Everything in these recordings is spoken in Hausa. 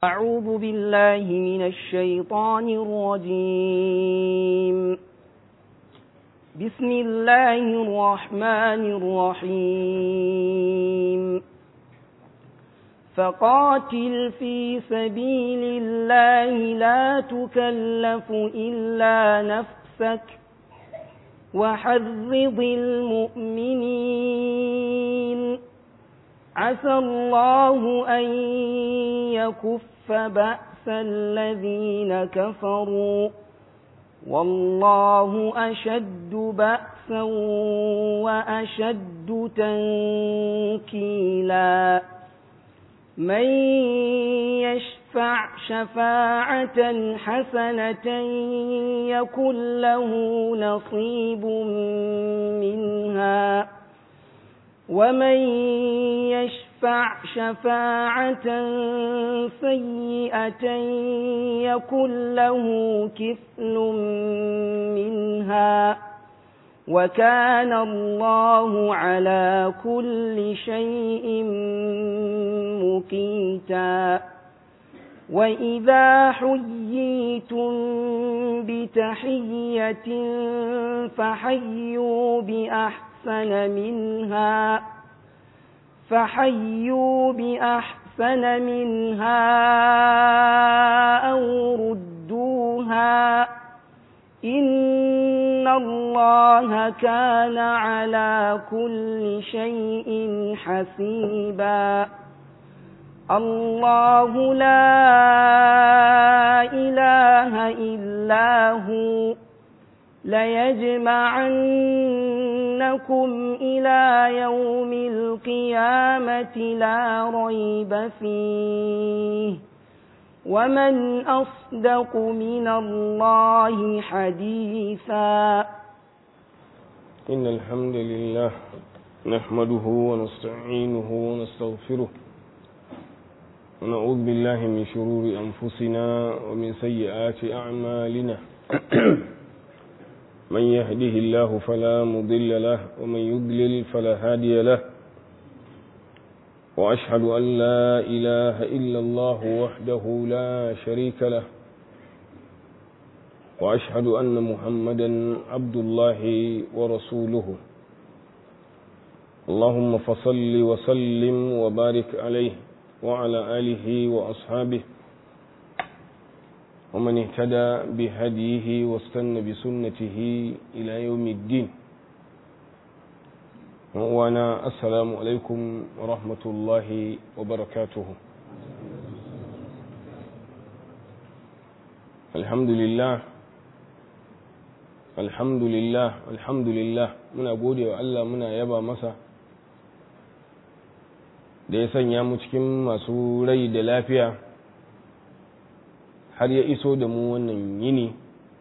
أعوذ بالله من الشيطان الرجيم بسم الله الرحمن الرحيم فقاتل في سبيل الله لا تكلف إلا نفسك وحرض المؤمنين عسى الله أن يكف بأس الذين كفروا والله أشد بأسا وأشد تنكيلا من يشفع شفاعة حسنة يكن له نصيب منها ومن يشفع شفاعة سيئة يكن له كفل منها وكان الله على كل شيء مقيتا وإذا حييتم بتحية فحيوا بأحسن أحسن منها فحيوا بأحسن منها أو ردوها إن الله كان على كل شيء حسيبا الله لا إله إلا هو ليجمعنكم إلى يوم القيامة لا ريب فيه ومن أصدق من الله حديثا إن الحمد لله نحمده ونستعينه ونستغفره ونعوذ بالله من شرور أنفسنا ومن سيئات أعمالنا من يهده الله فلا مضل له ومن يضلل فلا هادي له وأشهد أن لا إله إلا الله وحده لا شريك له وأشهد أن محمدا عبد الله ورسوله اللهم فصل وسلم وبارك عليه وعلى آله وأصحابه ومن اهتدى بهديه واستنى بسنته إلى يوم الدين وانا السلام عليكم ورحمة الله وبركاته الحمد لله الحمد لله الحمد لله muna gode wa Allah muna yaba masa da ya sanya mu cikin masu rai da lafiya har ya iso da mu wannan yini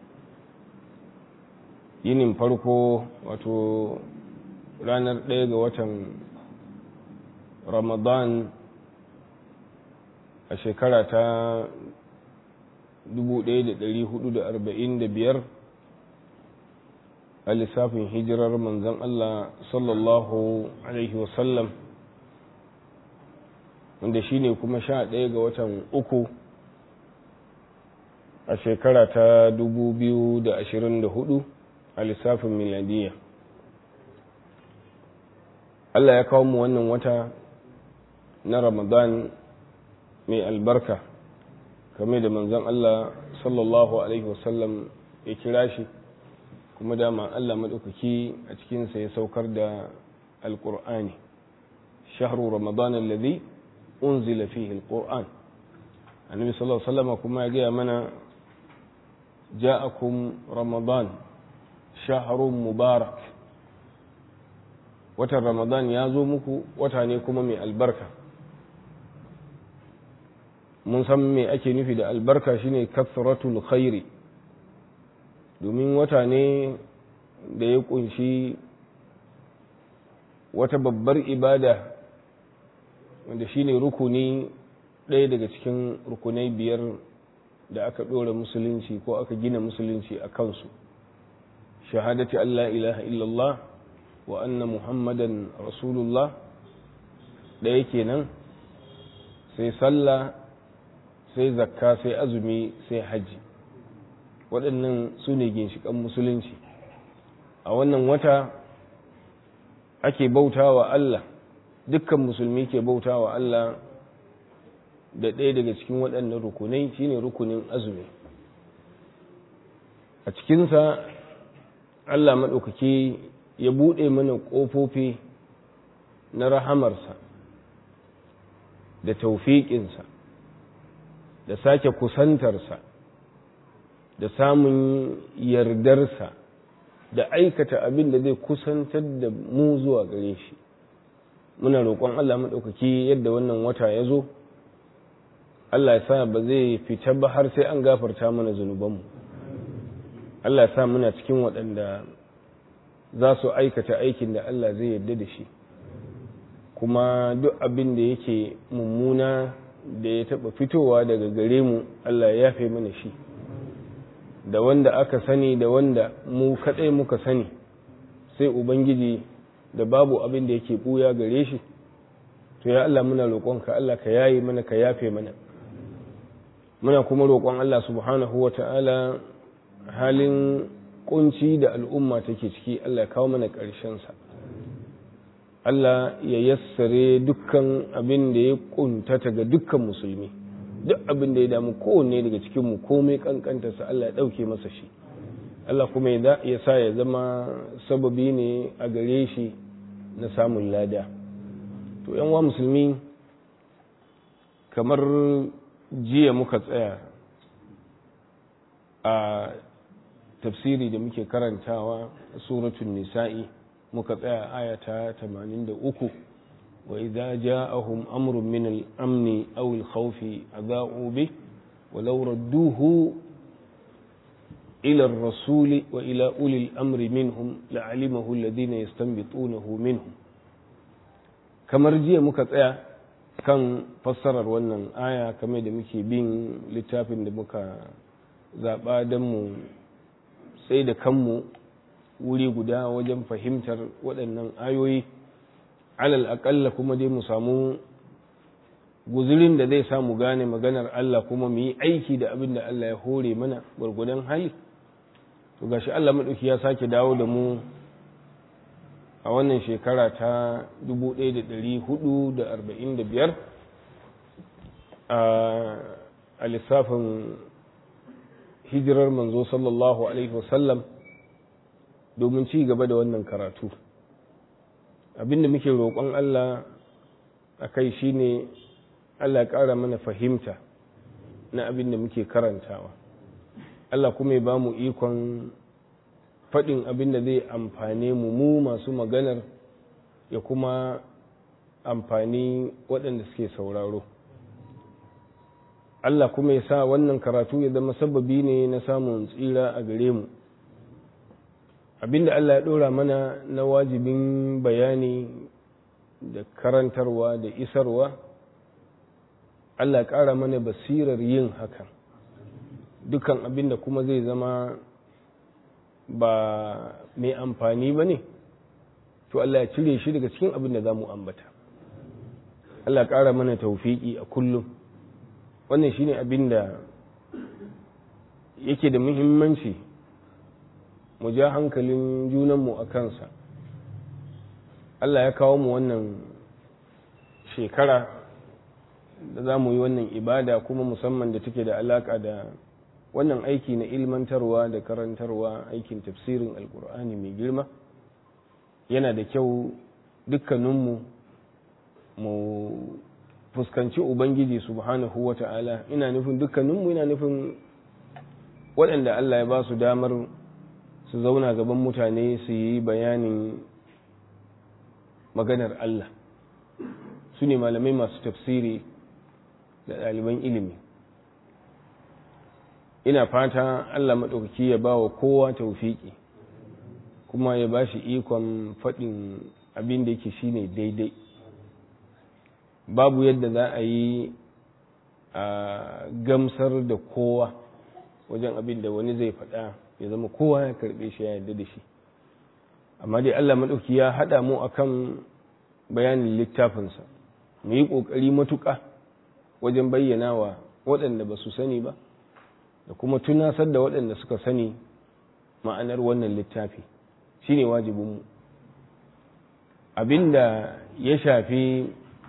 yinin farko wato ranar ɗaya ga watan ramadan a shekara ta 1445 a lissafin hijirar manzan Allah sallallahu Alaihi wasallam wanda shi ne kuma sha ɗaya ga watan uku a shekara ta 2024 a lissafin miladiya Allah ya kawo mu wannan wata na ramadan mai albarka kame da manzan Allah sallallahu alaihi wasallam ya kira shi kuma dama Allah maɗaukaki a cikinsa ya saukar da alƙur'ani shahru ramadan alladhi unzila fihi alqur'an annabi sallallahu alaihi wasallam kuma ya gaya mana ja'akum ramadan shahrun mubarak watan ramadan ya zo muku wata ne kuma mai albarka mun san me ake nufi da albarka shine kathratul khairi domin wata ne da ya kunshi wata babbar ibada wanda shine rukuni ɗaya daga cikin rukunai biyar da aka ɗora musulunci ko aka gina musulunci a kansu shahadati Allah ilaha illallah wa anna muhammadan rasulullah ɗaya kenan sai sallah sai zakka sai azumi sai hajji waɗannan su ne ginshiƙan musulunci a wannan wata ake bautawa Allah dukkan musulmi ke bautawa Allah da ɗaya daga cikin waɗannan rukunai shine rukunin azumi a cikinsa Allah maɗaukaki ya buɗe mana ƙofofi na rahamarsa da taufiƙinsa da sake kusantarsa da samun yardarsa da aikata abin da zai kusantar da mu zuwa gare shi muna roƙon Allah maɗaukaki yadda wannan wata ya zo Allah ya sa ba zai fita ba har sai an gafarta mana zunubanmu Allah ya sa muna cikin waɗanda za su aikata aikin da Allah zai yarda da shi kuma duk abin da yake mummuna da ya taɓa fitowa daga gare mu Allah ya yafe mana shi da wanda aka sani da wanda mu kaɗai muka sani sai ubangiji da babu abin da yake ɓuya gare shi to ya Allah muna roƙonka Allah ka yayi mana ka yafe mana muna kuma roƙon Allah subhanahu wa ta'ala halin kunci da al'umma take ciki Allah ya kawo mana ƙarshensa Allah ya yassare dukkan abin da ya kuntata ga dukkan musulmi duk abin da ya damu kowanne daga cikinmu komai kankantarsa Allah ya ɗauke masa shi Allah kuma ya sa ya zama sababi ne a gare shi na samun lada to wa musulmi kamar jiya muka tsaya a tafsiri da muke karantawa suratun nisa'i muka tsaya ayata 83 wa idza ja'ahum amrun min al-amni aw al-khawfi adha'u bih wa law radduhu ila ar-rasul wa ila uli al-amri minhum la'alimahu alladhina yastanbitunahu minhum kamar jiya muka tsaya kan fassarar wannan aya kamar da muke bin littafin da muka zaɓa don mu sai da kanmu wuri guda wajen fahimtar waɗannan ayoyi alal aƙalla kuma dai mu samu guzurin da zai samu gane maganar Allah kuma mu yi aiki da abin da Allah ya hore mana gwargwadon hali to gashi Allah maɗauki ya sake dawo da mu a wannan shekara ta 1445 a lissafin hijirar manzo sallallahu alaihi wasallam domin ci gaba da wannan karatu abinda muke roƙon Allah a kai shine Allah ya ƙara mana fahimta na abinda muke karantawa Allah kuma ya ba mu ikon faɗin abinda zai amfane mu mu masu maganar ya kuma amfani waɗanda suke sauraro Allah kuma ya sa wannan karatu ya zama sababi ne na samun tsira a gare mu abinda Allah ya ɗora mana na wajibin bayani da karantarwa da isarwa Allah ya ƙara mana basirar yin hakan dukan abinda kuma zai zama ba mai amfani ba ne to Allah ya cire shi daga cikin abin da za mu ambata Allah ya ƙara mana taufiki a kullum wannan shine abin da yake da muhimmanci mu ja hankalin junanmu a kansa Allah ya kawo mu wannan shekara da za mu yi wannan ibada kuma musamman da take da alaka da wannan aiki na ilmantarwa da karantarwa aikin tafsirin alkur'ani mai girma yana da kyau dukkaninmu mu fuskanci ubangiji subhanahu wa ta'ala ina nufin dukkaninmu ina nufin waɗanda Allah ya ba su damar su zauna gaban mutane su yi bayanin maganar Allah su ne malamai masu tafsiri da ɗaliban ilimi ina fata Allah maɗaukaki ya ba wa kowa taufiki kuma ya ba shi ikon faɗin abin da yake shine daidai babu yadda za a yi a gamsar da kowa wajen abin da wani zai faɗa ya zama kowa ya karɓe shi ya yarda da shi amma dai Allah maɗauki ya haɗa mu akan bayanin littafinsa mu yi ƙoƙari matuƙa wajen bayyana wa waɗanda ba su sani ba da kuma tunasar da waɗanda suka sani ma'anar wannan littafi shine wajibinmu abinda ya shafi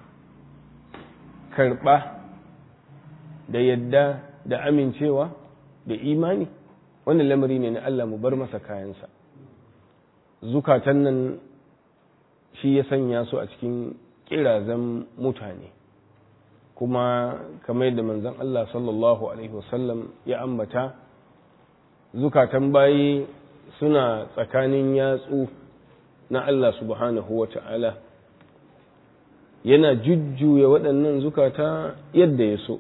karɓa da yadda da amincewa da imani wannan lamari ne na Allah mu bar masa kayansa zukatan nan shi ya sanya su a cikin kirazan mutane kuma kamar yadda manzon Allah sallallahu alaihi wasallam ya ambata zukatan bayi suna tsakanin yatsu na Allah subhanahu wa ta'ala yana jujjuya waɗannan zukata yadda ya so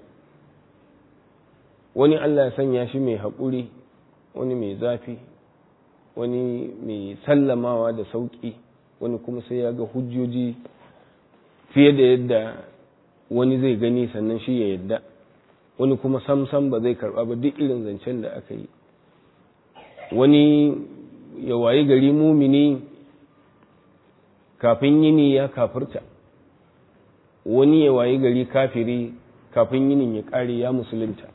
wani Allah ya sanya shi mai haƙuri wani mai zafi wani mai sallamawa da sauƙi wani kuma sai ya ga hujjoji fiye da yadda wani zai gani sannan shi ya yadda wani kuma samsam ba zai karɓa ba duk irin zancen da aka yi wani ya wayi gari mumini kafin yini ya kafirta wani ya wayi gari kafiri kafin yinin ya ƙare ya musulunta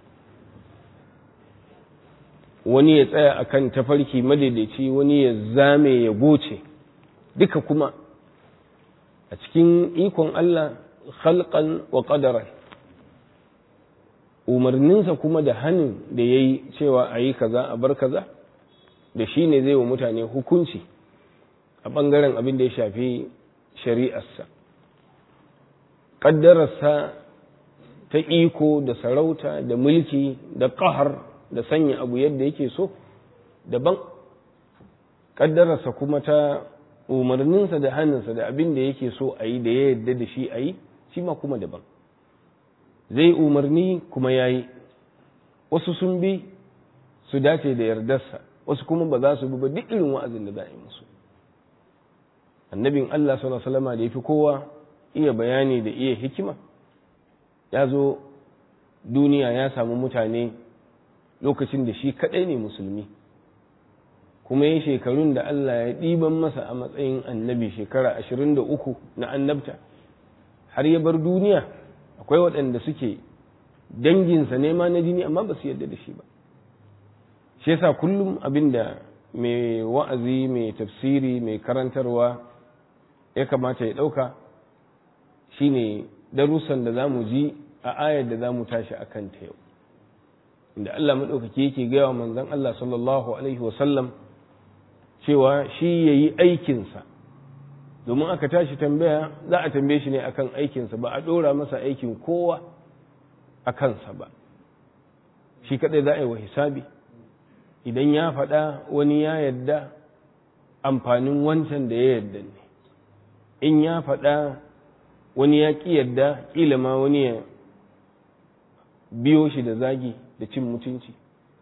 wani ya tsaya akan tafarki madaidaici wani ya zame ya goce duka kuma a cikin ikon Allah khalqan wa qadaran umarninsa kuma da hannun da ya yi cewa a yi kaza a bar kaza da shi ne zai wa mutane hukunci a ɓangaren abin da ya shafi shari'arsa ƙaddararsa ta iko da sarauta da mulki da ƙahar da sanya abu yadda yake so daban ƙaddararsa kuma ta umarninsa da hannunsa da abin da yake so a yi da ya yadda da shi a yi shi ma kuma daban zai umarni kuma ya yi wasu sun bi su dace da yardarsa wasu kuma ba za su bi ba duk irin wa'azin da za a yi musu annabin Allah sallallahu alaihi wasallam da yafi kowa iya bayani da iya hikima ya zo duniya ya samu mutane lokacin da shi kadai ne musulmi kuma ya shekarun da Allah ya ɗiban masa a matsayin annabi shekara ashirin da uku na annabta har ya bar duniya akwai waɗanda suke danginsa nema na jini amma ba su yarda da shi ba shi yasa kullum abin da mai wa'azi mai tafsiri mai karantarwa ya kamata ya ɗauka shine darussan da za mu ji a ayar da za mu tashi a kanta yau inda Allah maɗaukaki yake gaya wa manzon Allah sallallahu alaihi wasallam cewa shi ya yi aikinsa domin aka tashi tambaya za a tambaye shi ne akan aikinsa ba a ɗora masa aikin kowa a kansa ba shi kaɗai za a yi wa hisabi idan ya faɗa wani ya yadda amfanin wancan da ya yadda ne in ya faɗa wani ya ƙi yadda ƙila ma wani ya biyo shi da zagi da cin mutunci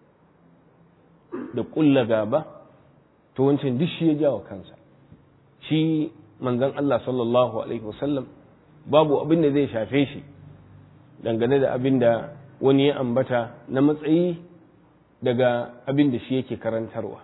da ƙulla gaba to wancan duk shi ya jawa kansa shi manzon Allah sallallahu alaihi wasallam babu abin da zai shafe shi dangane da abin da wani ya ambata na matsayi daga abin da shi yake karantarwa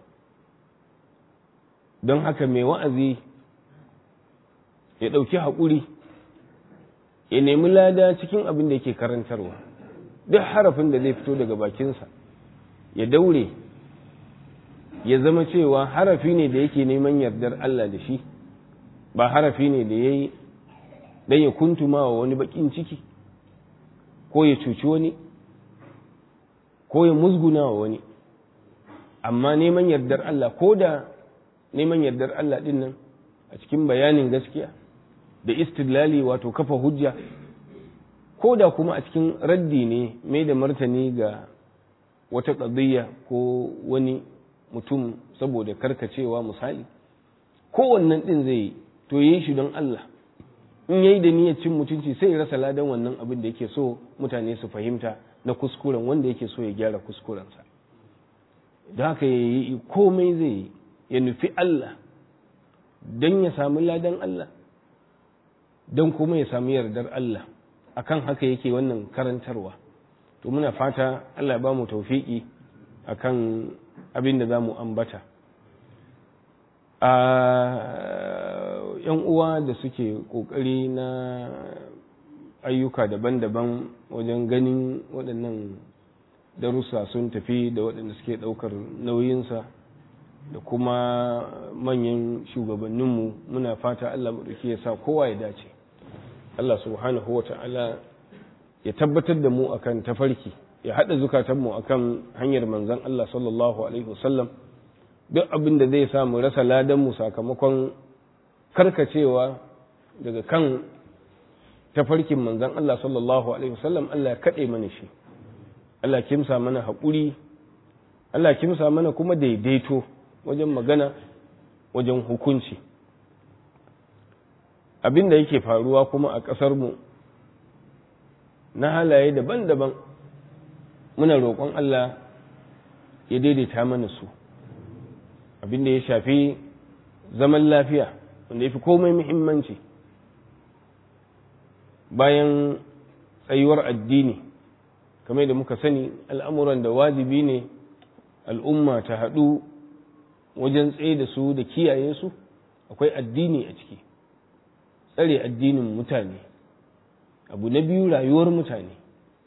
don haka mai wa'azi ya ɗauki haƙuri ya nemi lada cikin abin da yake karantarwa duk harafin da zai fito daga bakinsa ya daure ya zama cewa harafi ne da yake neman yardar Allah da shi ba harafi ne da ya yi don ya kuntuma wa wani baƙin ciki ko ya cuci wani ko ya musguna wa wani amma neman yardar Allah ko da neman yardar Allah ɗin nan a cikin bayanin gaskiya da istidlali wato kafa hujja ko da kuma a cikin raddi ne mai da martani ga wata ƙadiyya ko wani mutum saboda karkacewa misali kowannan ɗin zai yi to yi shi don Allah in yayi da niyyar cin mutunci sai ya rasa ladan wannan abin da yake so mutane su fahimta na kuskuren wanda yake so ya gyara kuskurensa da haka ya yi komai zai yi ya nufi Allah don ya sami ladan Allah don kuma ya sami yardar Allah akan haka yake wannan karantarwa to muna fata Allah ba mu taufiki akan abin da za mu ambata a yan uwa da suke kokari na ayyuka daban-daban wajen ganin waɗannan darussa sun tafi da waɗanda suke ɗaukar nauyinsa da kuma manyan shugabanninmu muna fata Allah maɗauki ya sa kowa ya dace Allah subhanahu wa ta'ala ya tabbatar da mu akan tafarki ya haɗa zukatanmu akan hanyar manzon Allah sallallahu alaihi wasallam duk abin da zai sa mu rasa ladanmu sakamakon karkacewa daga kan tafarkin manzon Allah sallallahu alaihi wasallam Allah ya kaɗe mana shi Allah kimsa mana haƙuri Allah kimsa mana kuma daidaito wajen magana wajen hukunci abin da yake faruwa kuma a ƙasarmu na halaye daban-daban muna roƙon Allah ya daidaita mana su abin da ya shafi zaman lafiya wanda ya fi komai muhimmanci bayan tsayuwar addini kamar da muka sani al'amuran da wajibi ne al'umma ta haɗu wajen tsaye da su da kiyaye su akwai addini a ciki tsare addinin mutane abu na biyu rayuwar mutane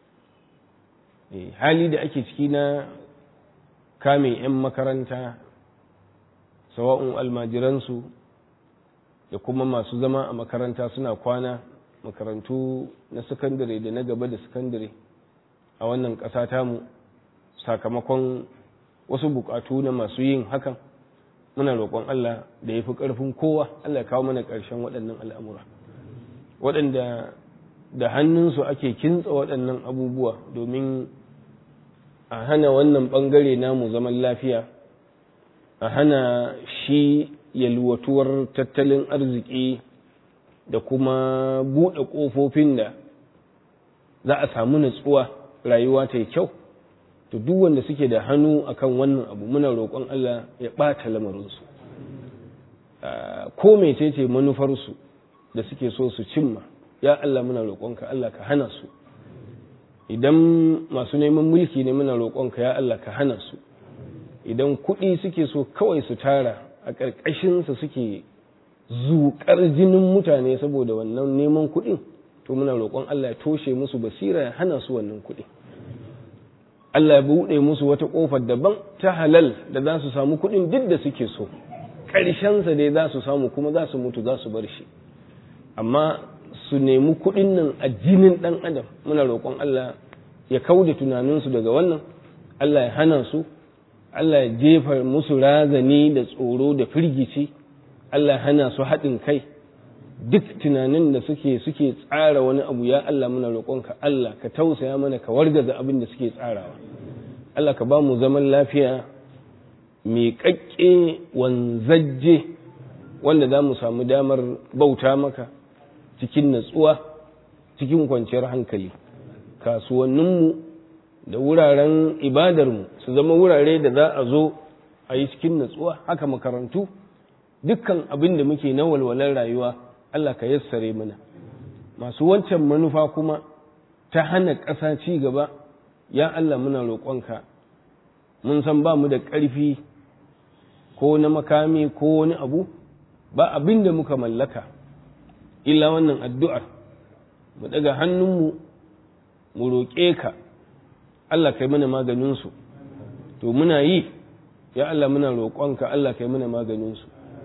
hali da ake ciki na kame 'yan makaranta sawa'un almajiransu da kuma masu zama a makaranta suna kwana makarantu na sakandare da na gaba da sakandare a wannan ƙasa tamu sakamakon wasu buƙatu na masu yin hakan muna roƙon Allah da ya fi ƙarfin kowa Allah ya kawo mana ƙarshen waɗannan al'amura waɗanda da hannunsu ake kintsa waɗannan abubuwa domin a hana wannan ɓangare namu zaman lafiya a hana shi yalwatuwar tattalin arziki da kuma buɗe ƙofofin da za a samu natsuwa rayuwa ta yi kyau to duk wanda suke da hannu akan wannan abu muna roƙon Allah ya ɓata lamarinsu ko mecece manufarsu da suke so su cimma ya Allah muna roƙonka Allah ka hana su idan masu neman mulki ne muna roƙonka ya Allah ka hana su idan kuɗi suke so kawai su tara a ƙarƙashinsa suke zuƙar jinin mutane saboda wannan neman kuɗin to muna roƙon Allah ya toshe musu basira ya hana su wannan kuɗi Allah ya buɗe musu wata ƙofar daban ta halal da za su samu kuɗin duk da suke so ƙarshensa dai za su samu kuma za su mutu za su bar shi amma su nemi kuɗin nan a jinin ɗan adam muna roƙon Allah ya kauda tunaninsu daga wannan Allah ya hana su Allah ya jefa musu razani da tsoro da firgici Allah ya hana su haɗin kai duk tunanin da suke suke tsara wani abu ya Allah muna roƙonka Allah ka tausaya mana ka wargaza abin da suke tsarawa Allah ka ba mu zaman lafiya mai ƙaƙƙe wanzajje wanda za mu samu damar bauta maka cikin natsuwa cikin kwanciyar hankali kasuwanninmu da wuraren ibadarmu su zama wurare da za a zo a yi cikin natsuwa haka makarantu dukkan abin da muke na walwalar rayuwa Allah ka yassare mana masu wancan manufa kuma ta hana ƙasa ci gaba ya Allah muna roƙonka mun san ba mu da ƙarfi ko na makami ko wani abu ba abin da muka mallaka illa wannan addu'ar mu daga hannunmu mu roƙe ka Allah kai mana maganinsu to muna yi ya Allah muna roƙonka Allah kai mana maganinsu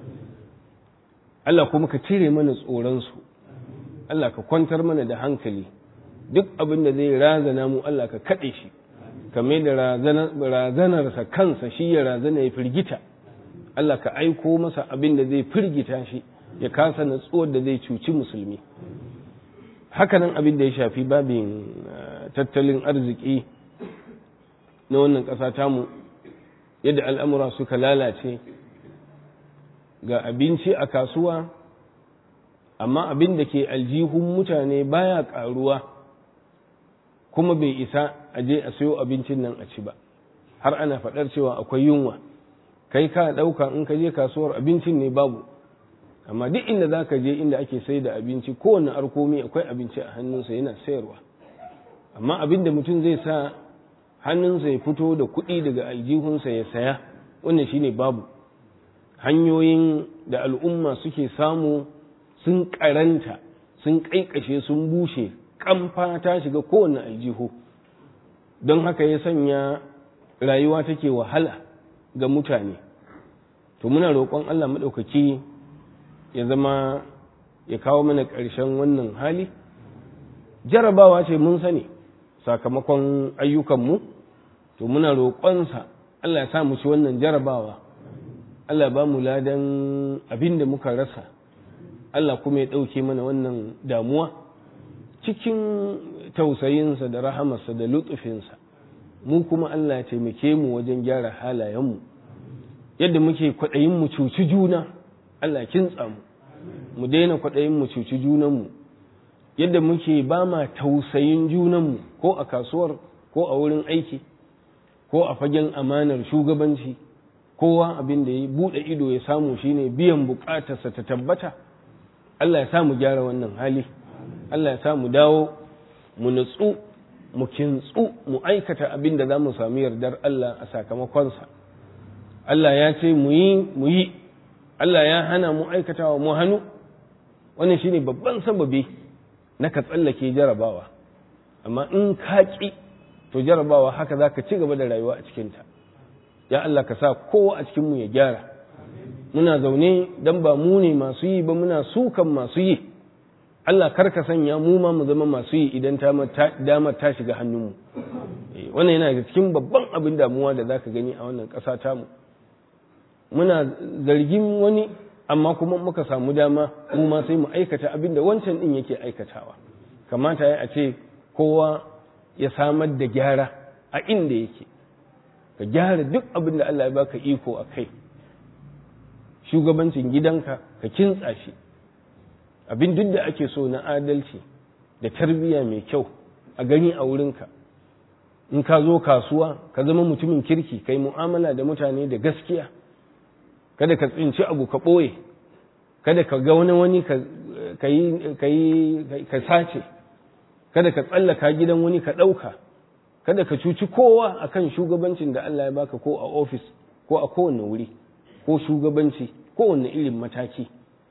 Allah kuma ka cire mana tsoronsu Allah ka kwantar mana da hankali duk abin da zai razana mu Allah ka kaɗe shi kame da razanarsa kansa shi ya razana ya firgita Allah ka aiko masa abin da zai firgita shi ya kasa natsuwar da zai cuci musulmi hakanan abin da ya shafi babin tattalin arziki na wannan ƙasa tamu yadda al'amura suka lalace ga abinci a kasuwa amma abin da ke aljihun mutane baya ƙaruwa kuma bai isa a je a sayo abincin nan a ci ba har ana faɗar cewa akwai yunwa kai ka ɗauka in ka je kasuwar abincin ne babu amma duk inda za ka je inda ake sai da abinci kowane arkomi akwai abinci a hannunsa yana sayarwa amma abin da mutum zai sa hannunsa ya fito da kuɗi daga aljihunsa ya saya wannan shine babu hanyoyin da al'umma suke samu sun karanta sun ƙaiƙashe sun bushe kamfa ta shiga kowane aljihu don haka ya sanya rayuwa take wahala ga mutane to muna roƙon Allah maɗaukaki ya zama ya kawo mana ƙarshen wannan hali jarabawa ce mun sani sakamakon ayyukanmu to muna roƙonsa Allah ya sa mu ci wannan jarabawa Allah ba mu ladan abin da muka rasa Allah kuma ya ɗauke mana wannan damuwa cikin tausayinsa da rahamarsa da lutufinsa mu kuma Allah ya taimake mu wajen gyara halayenmu yadda muke kwaɗayin mu cuci juna Allah kintsa mu mu daina kwaɗayin mu cuci junanmu yadda muke ba ma tausayin junanmu ko a kasuwar ko a wurin aiki ko a fagen amanar shugabanci kowa abin da ya buɗe ido ya samu shine biyan buƙatarsa ta tabbata Allah ya sa mu gyara wannan hali Allah ya sa mu dawo mu nutsu mu kintsu mu aikata abin da za mu sami yardar Allah a sakamakonsa Allah ya ce mu yi mu yi Allah ya hana mu aikatawa mu hannu wannan shine babban sababi na ka tsallake jarabawa amma in ka ƙi to jarabawa haka za ka ci gaba da rayuwa a cikinta ya Allah ka sa kowa a cikinmu ya gyara muna zaune don ba mu ne masu yi ba muna sukan masu yi Allah kar ka sanya mu ma mu zama masu yi idan damar ta shiga hannunmu wannan yana daga cikin babban abin damuwa da za ka gani a wannan ƙasa tamu muna zargin wani amma kuma muka samu dama mu ma sai mu aikata abin da wancan din yake aikatawa kamata ya a ce kowa ya samar da gyara a inda yake ka gyara duk abin da Allah ya baka iko a kai shugabancin gidanka ka kintsa shi abin duk da ake so na adalci da tarbiyya mai kyau a gani a wurinka in ka zo kasuwa ka zama mutumin kirki kai mu'amala da mutane da gaskiya kada ka tsinci abu ka ɓoye kada ka ga wani wani ka sace kada ka tsallaka gidan wani ka ɗauka kada ka cuci kowa akan shugabancin da Allah ya baka ko a ofis ko a kowane wuri ko shugabanci kowane irin mataki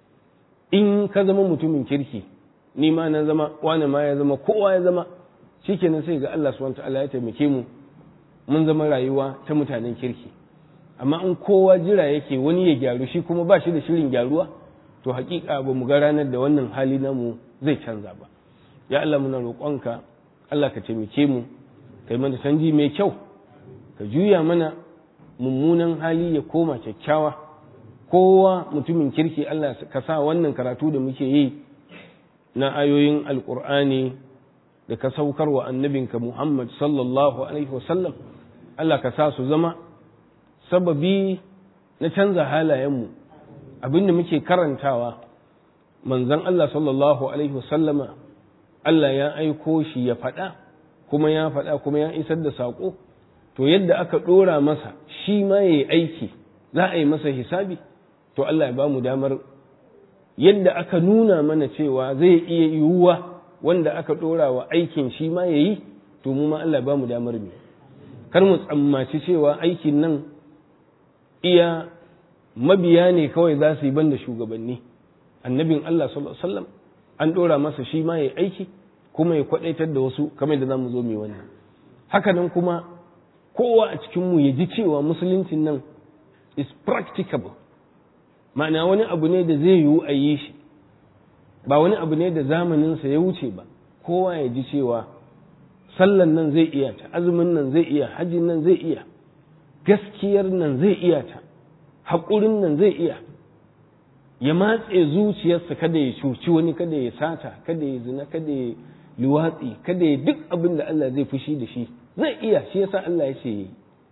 in ka zama mutumin kirki ni ma na zama wani ma ya zama kowa ya zama shikenan sai ga Allah subhanahu ta'ala ya taimake mu mun zama rayuwa ta mutanen kirki amma in kowa jira yake wani ya gyaru shi kuma ba shi da shirin gyaruwa to hakika ba mu ga ranar da wannan hali namu zai canza ba ya Allah muna roƙonka Allah ka taimake mu kai mana canji mai kyau ka juya mana mummunan hali ya koma kyakkyawa kowa mutumin kirki Allah ka sa wannan karatu da muke yi na ayoyin alkur'ani da ka saukar wa annabinka Muhammad sallallahu alaihi wasallam Allah ka sa su zama sababi na canza halayenmu abinda muke karantawa manzon Allah sallallahu alaihi wasallama Allah ya aiko shi ya faɗa kuma ya faɗa kuma ya isar da saƙo to yadda aka ɗora masa shi ma ya yi aiki za a yi masa hisabi to Allah ya ba mu damar yadda aka nuna mana cewa zai iya yiwuwa wanda aka ɗora wa aikin shi ma ya yi to mu ma Allah ya ba mu damar mu kar mu tsammaci cewa aikin nan iya mabiya ne kawai za su yi banda shugabanni annabin Allah sallallahu alaihi wasallam an ɗora masa shi ma ya aiki kuma ya kwaɗaitar da wasu kamar da za mu zo mai wannan hakanan kuma kowa a cikinmu ya ji cewa musuluncin nan is practicable ma'ana wani abu ne da zai yiwu a yi shi ba wani abu ne da zamaninsa ya wuce ba kowa ya ji cewa sallan nan zai iya ta azumin nan zai iya hajjin nan zai iya gaskiyar nan zai iya ta haƙurin nan zai iya ya matse zuciyarsa kada ya cuci wani kada ya sata kada ya zina kada ya luwatsi kada ya duk abin da Allah zai fushi da shi zai iya shi yasa Allah ya ce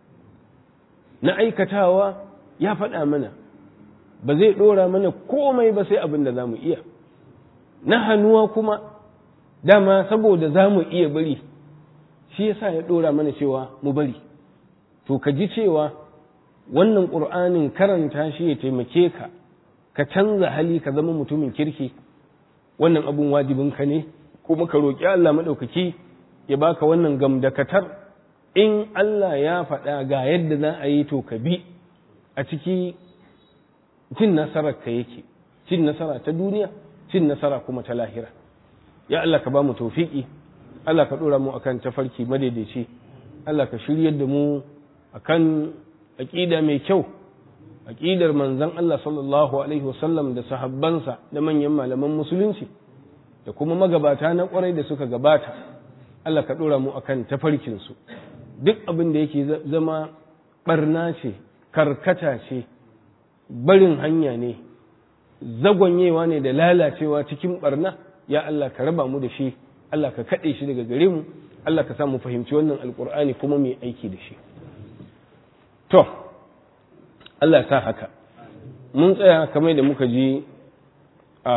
na aikatawa ya faɗa mana ba zai ɗora mana komai ba sai abin da za mu iya na hannuwa kuma dama saboda za mu iya bari shi yasa ya ɗora mana cewa mu bari to ka ji cewa wannan ƙur'anin karanta shi ya taimake ka ka canza hali ka zama mutumin kirki wannan abun wajibinka ne kuma ka roƙi Allah maɗaukaki ya baka wannan gamdakatar in Allah ya faɗa ga yadda za a yi to ka bi a ciki cin nasarar ka yake cin nasara ta duniya cin nasara kuma ta lahira ya Allah ka ba mu tawfiki Allah ka dora mu akan tafarki madaidaici Allah ka shiryar da mu akan aqida mai kyau aqidar manzon Allah sallallahu alaihi wasallam da sahabbansa da manyan malaman musulunci da kuma magabata na kwarai da suka gabata Allah ka dora mu akan tafarkin su duk abin da yake zama barna ce karkata ce barin hanya ne zagonyewa ne da lalacewa cikin barna ya Allah ka raba mu da shi Allah ka kaɗe shi daga gare mu Allah ka samu fahimci wannan alkur'ani kuma mai aiki da shi to Allah sa haka mun tsaya kamar da muka ji a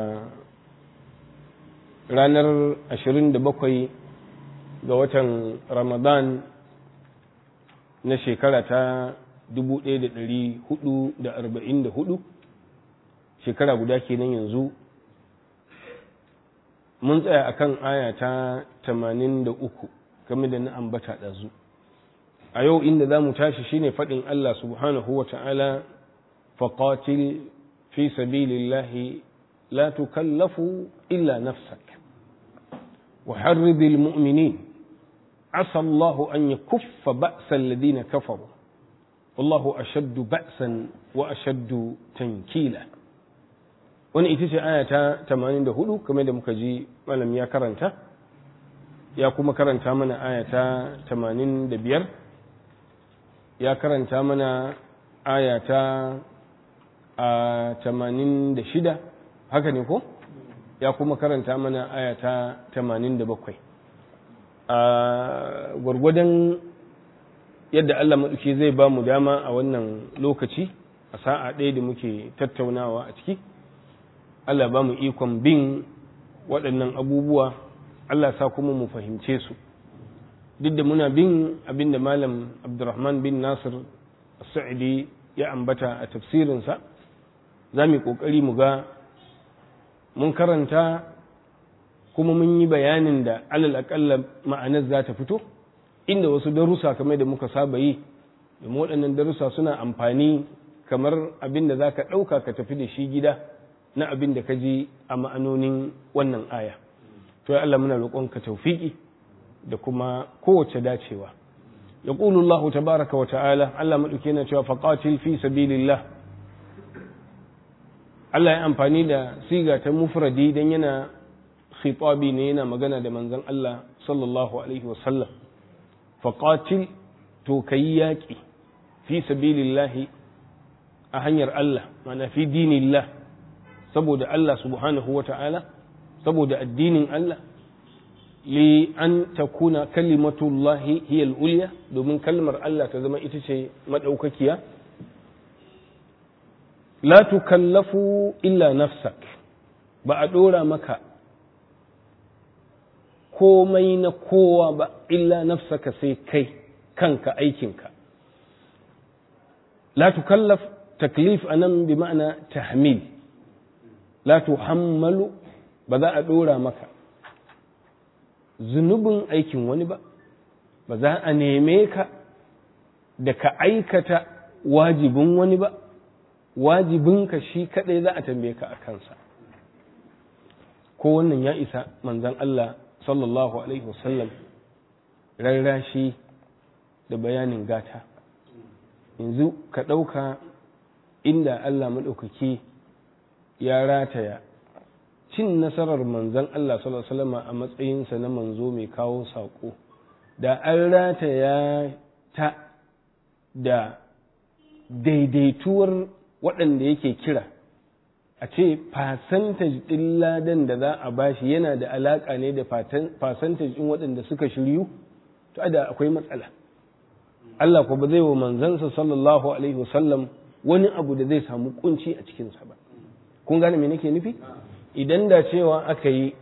ranar 27 ga watan ramadan na shekara ta 1444 shekara guda kenan yanzu mun tsaya akan aya ta 83 game da na ambata ɗazu a yau inda za mu tashi shine faɗin Allah subhanahu wa ta'ala faƙatil fi sabilillahi la tukallafu illa nafsak wa harridil mu'minin asa Allahu an yakuffa ba'sa alladhina kafaru wallahu ashaddu ba'san wa ashaddu tankila wani ita ce aya ta 84 kamar da muka ji malam ya karanta ya kuma karanta mana aya ta 85 ya karanta mana aya ta 86 haka ne ko ya kuma karanta mana aya ta 87 a gwargwadon yadda Allah maɗauki zai ba mu dama a wannan lokaci a sa'a ɗaya da muke tattaunawa a ciki Allah ba mu ikon bin waɗannan abubuwa Allah sa kuma mu fahimce su duk da muna bin abin da malam abdurrahman bin nasir sa'idi ya ambata a tafsirinsa za mu yi ƙoƙari mu ga mun karanta kuma mun yi bayanin da alal aƙalla ma'anar za ta fito inda wasu darussa kamar da muka saba yi domin waɗannan darussa suna amfani kamar abin da za ka ɗauka ka tafi da shi gida na abin da ka ji a ma'anonin wannan aya to ya Allah muna roƙonka taufiki da kuma kowace dacewa ya Allah tabaraka wa ta'ala Allah maɗauki yana cewa faqatil fi sabilillah Allah ya amfani da siga ta mufradi dan yana khitabi ne yana magana da manzon Allah sallallahu alaihi wa sallam faqatil to kai yaƙi fi sabilillahi a hanyar Allah mana fi dinillah saboda Allah subhanahu wa ta'ala saboda addinin Allah li an takuna kalimatullahi hiya al-ulya domin kalmar Allah ta zama ita ce madaukakiya la tukallafu illa nafsak ba a dora maka komai na kowa ba illa nafsaka sai kai kanka aikinka la tukallaf taklif anan bi ma'ana tahmil la tuhammalu ba za a dora maka zunubin aikin wani ba ba za a neme ka da ka aikata wajibin wani ba wajibinka shi kadai za a tambaye ka a kansa ko wannan ya isa manzan Allah sallallahu alaihi wasallam rarrashi da bayanin gata yanzu ka ɗauka inda Allah maɗaukaki ya rataya cin nasarar manzan Allah sallallahu alaihi wasallam a matsayinsa na manzo mai kawo saƙo da an rataya ta da daidaituwar waɗanda yake kira a ce fasantaj ɗin ladan da za a bashi yana da alaƙa ne da fasantaj ɗin waɗanda suka shiryu to da akwai matsala Allah ko ba zai wa manzansa sallallahu alaihi wasallam wani abu da zai samu kunci a cikinsa ba kun gane me nake nufi idan da cewa aka yi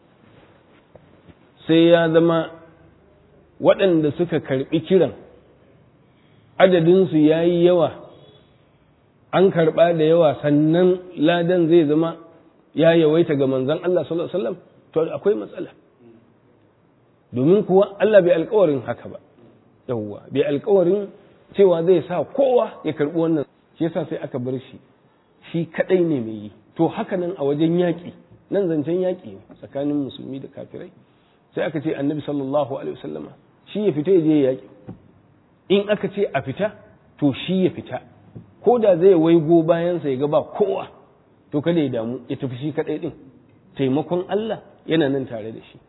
sai ya zama waɗanda suka karɓi kiran adadinsu ya yi yawa an karɓa da yawa sannan ladan zai zama ya yawaita ga manzan Allah sallallahu Alaihi wasallam to akwai matsala domin kuwa Allah bai alkawarin haka ba yawwa bai alkawarin cewa zai sa kowa ya karɓi wannan shi yasa sai aka bar shi shi kaɗai ne mai yi to haka nan a wajen yaƙi nan zancen yaƙi ne tsakanin musulmi da kafirai sai aka ce annabi sallallahu alaihi wasallama shi ya fita ya je yaƙi in aka ce a fita to shi ya fita ko da zai waigo bayansa ya ga ba kowa to kada ya damu ya tafi shi kaɗai ɗin taimakon Allah yana nan tare da shi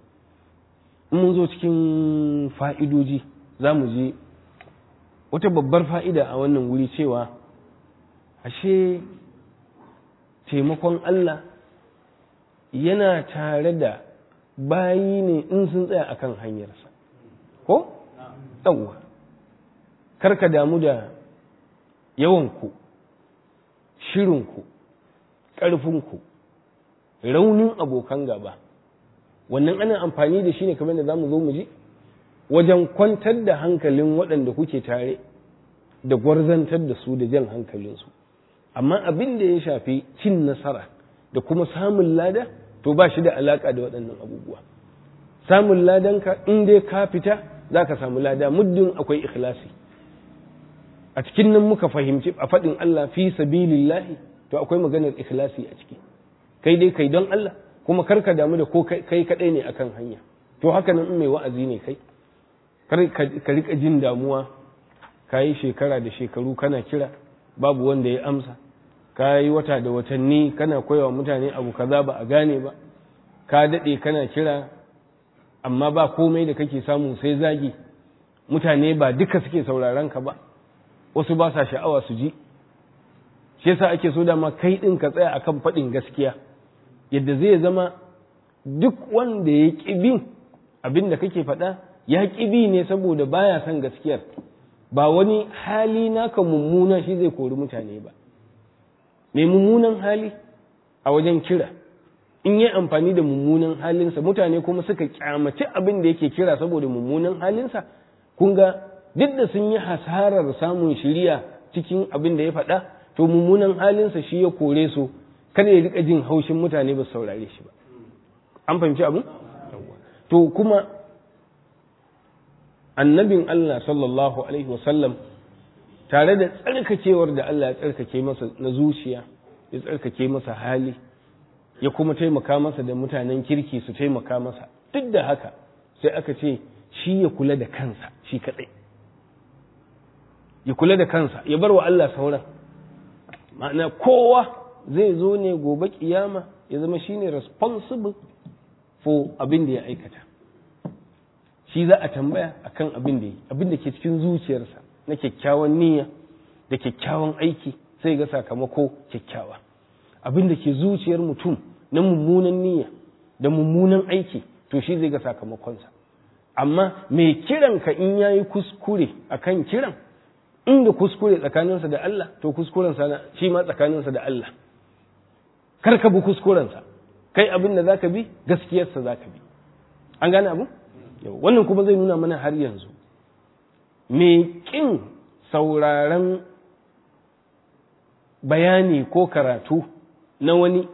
in mun zo cikin fa'idoji za mu je wata babbar fa'ida a wannan wuri cewa ashe taimakon Allah yana tare da bayi ne in sun tsaya akan hanyarsa ko? ɗauwa karka damu da yawanku shirinku ƙarfinku raunin abokan gaba wannan ana amfani da shi ne kamar da za mu zo mu ji wajen kwantar da hankalin waɗanda kuke tare da gwarzantar da su da jan hankalinsu amma abin da ya shafi cin nasara da kuma samun lada to ba shi da alaƙa da waɗannan abubuwa samun ladanka in dai ka fita za ka samu lada muddin akwai ikhlasi a cikin nan muka fahimci a faɗin Allah fi sabilillahi to akwai maganar ikhlasi a ciki kai dai kai don Allah kuma karka damu da ko kai kadai ne akan hanya to haka nan in mai wa'azi ne kai ka rika jin damuwa ka yi shekara da shekaru kana kira babu wanda ya amsa ka yi wata da watanni kana koyawa mutane abu kaza ba a gane ba ka daɗe kana kira amma ba komai da kake samu sai zagi mutane ba duka suke sauraron ka ba wasu ba sa sha'awa su ji shi yasa ake so dama kai ɗin ka tsaya akan faɗin gaskiya yadda zai zama duk wanda ya ƙi bin abin da kake faɗa ya ƙi bi ne saboda baya son gaskiyar ba wani hali naka mummuna shi zai kori mutane ba mai mummunan hali a wajen kira in yi amfani da mummunan halinsa mutane kuma suka kyamaci abin da yake kira saboda mummunan halinsa kun ga duk da sun yi hasarar samun shiriya cikin abin da ya faɗa to mummunan halinsa shi ya kore su kada ya rika jin haushin mutane ba su saurare shi ba an fahimci abin to kuma annabin Allah sallallahu alaihi wasallam tare da tsarkakewar da Allah ya tsarkake masa na zuciya ya tsarkake masa hali ya kuma taimaka masa da mutanen kirki su taimaka masa duk da haka sai aka ce shi ya kula da kansa shi kadai ya kula da kansa ya bar wa Allah sauran ma'ana kowa zai zo ne gobe kiyama ya zama shine responsible for abin da ya aikata shi za a tambaya akan abin da yi abin da ke cikin zuciyarsa na kyakkyawan niyya da kyakkyawan aiki sai ga sakamako kyakkyawa abin da ke zuciyar mutum na mummunan niyya da mummunan aiki to shi zai ga sakamakonsa amma mai kiranka in yayi kuskure akan kiran inda kuskure tsakaninsa da Allah to kuskurensa shi ma tsakaninsa da Allah kar ka bi kuskurensa kai abin da zaka bi gaskiyarsa zaka bi an gane abu wannan kuma zai nuna mana har yanzu me kin sauraron bayani ko karatu na wani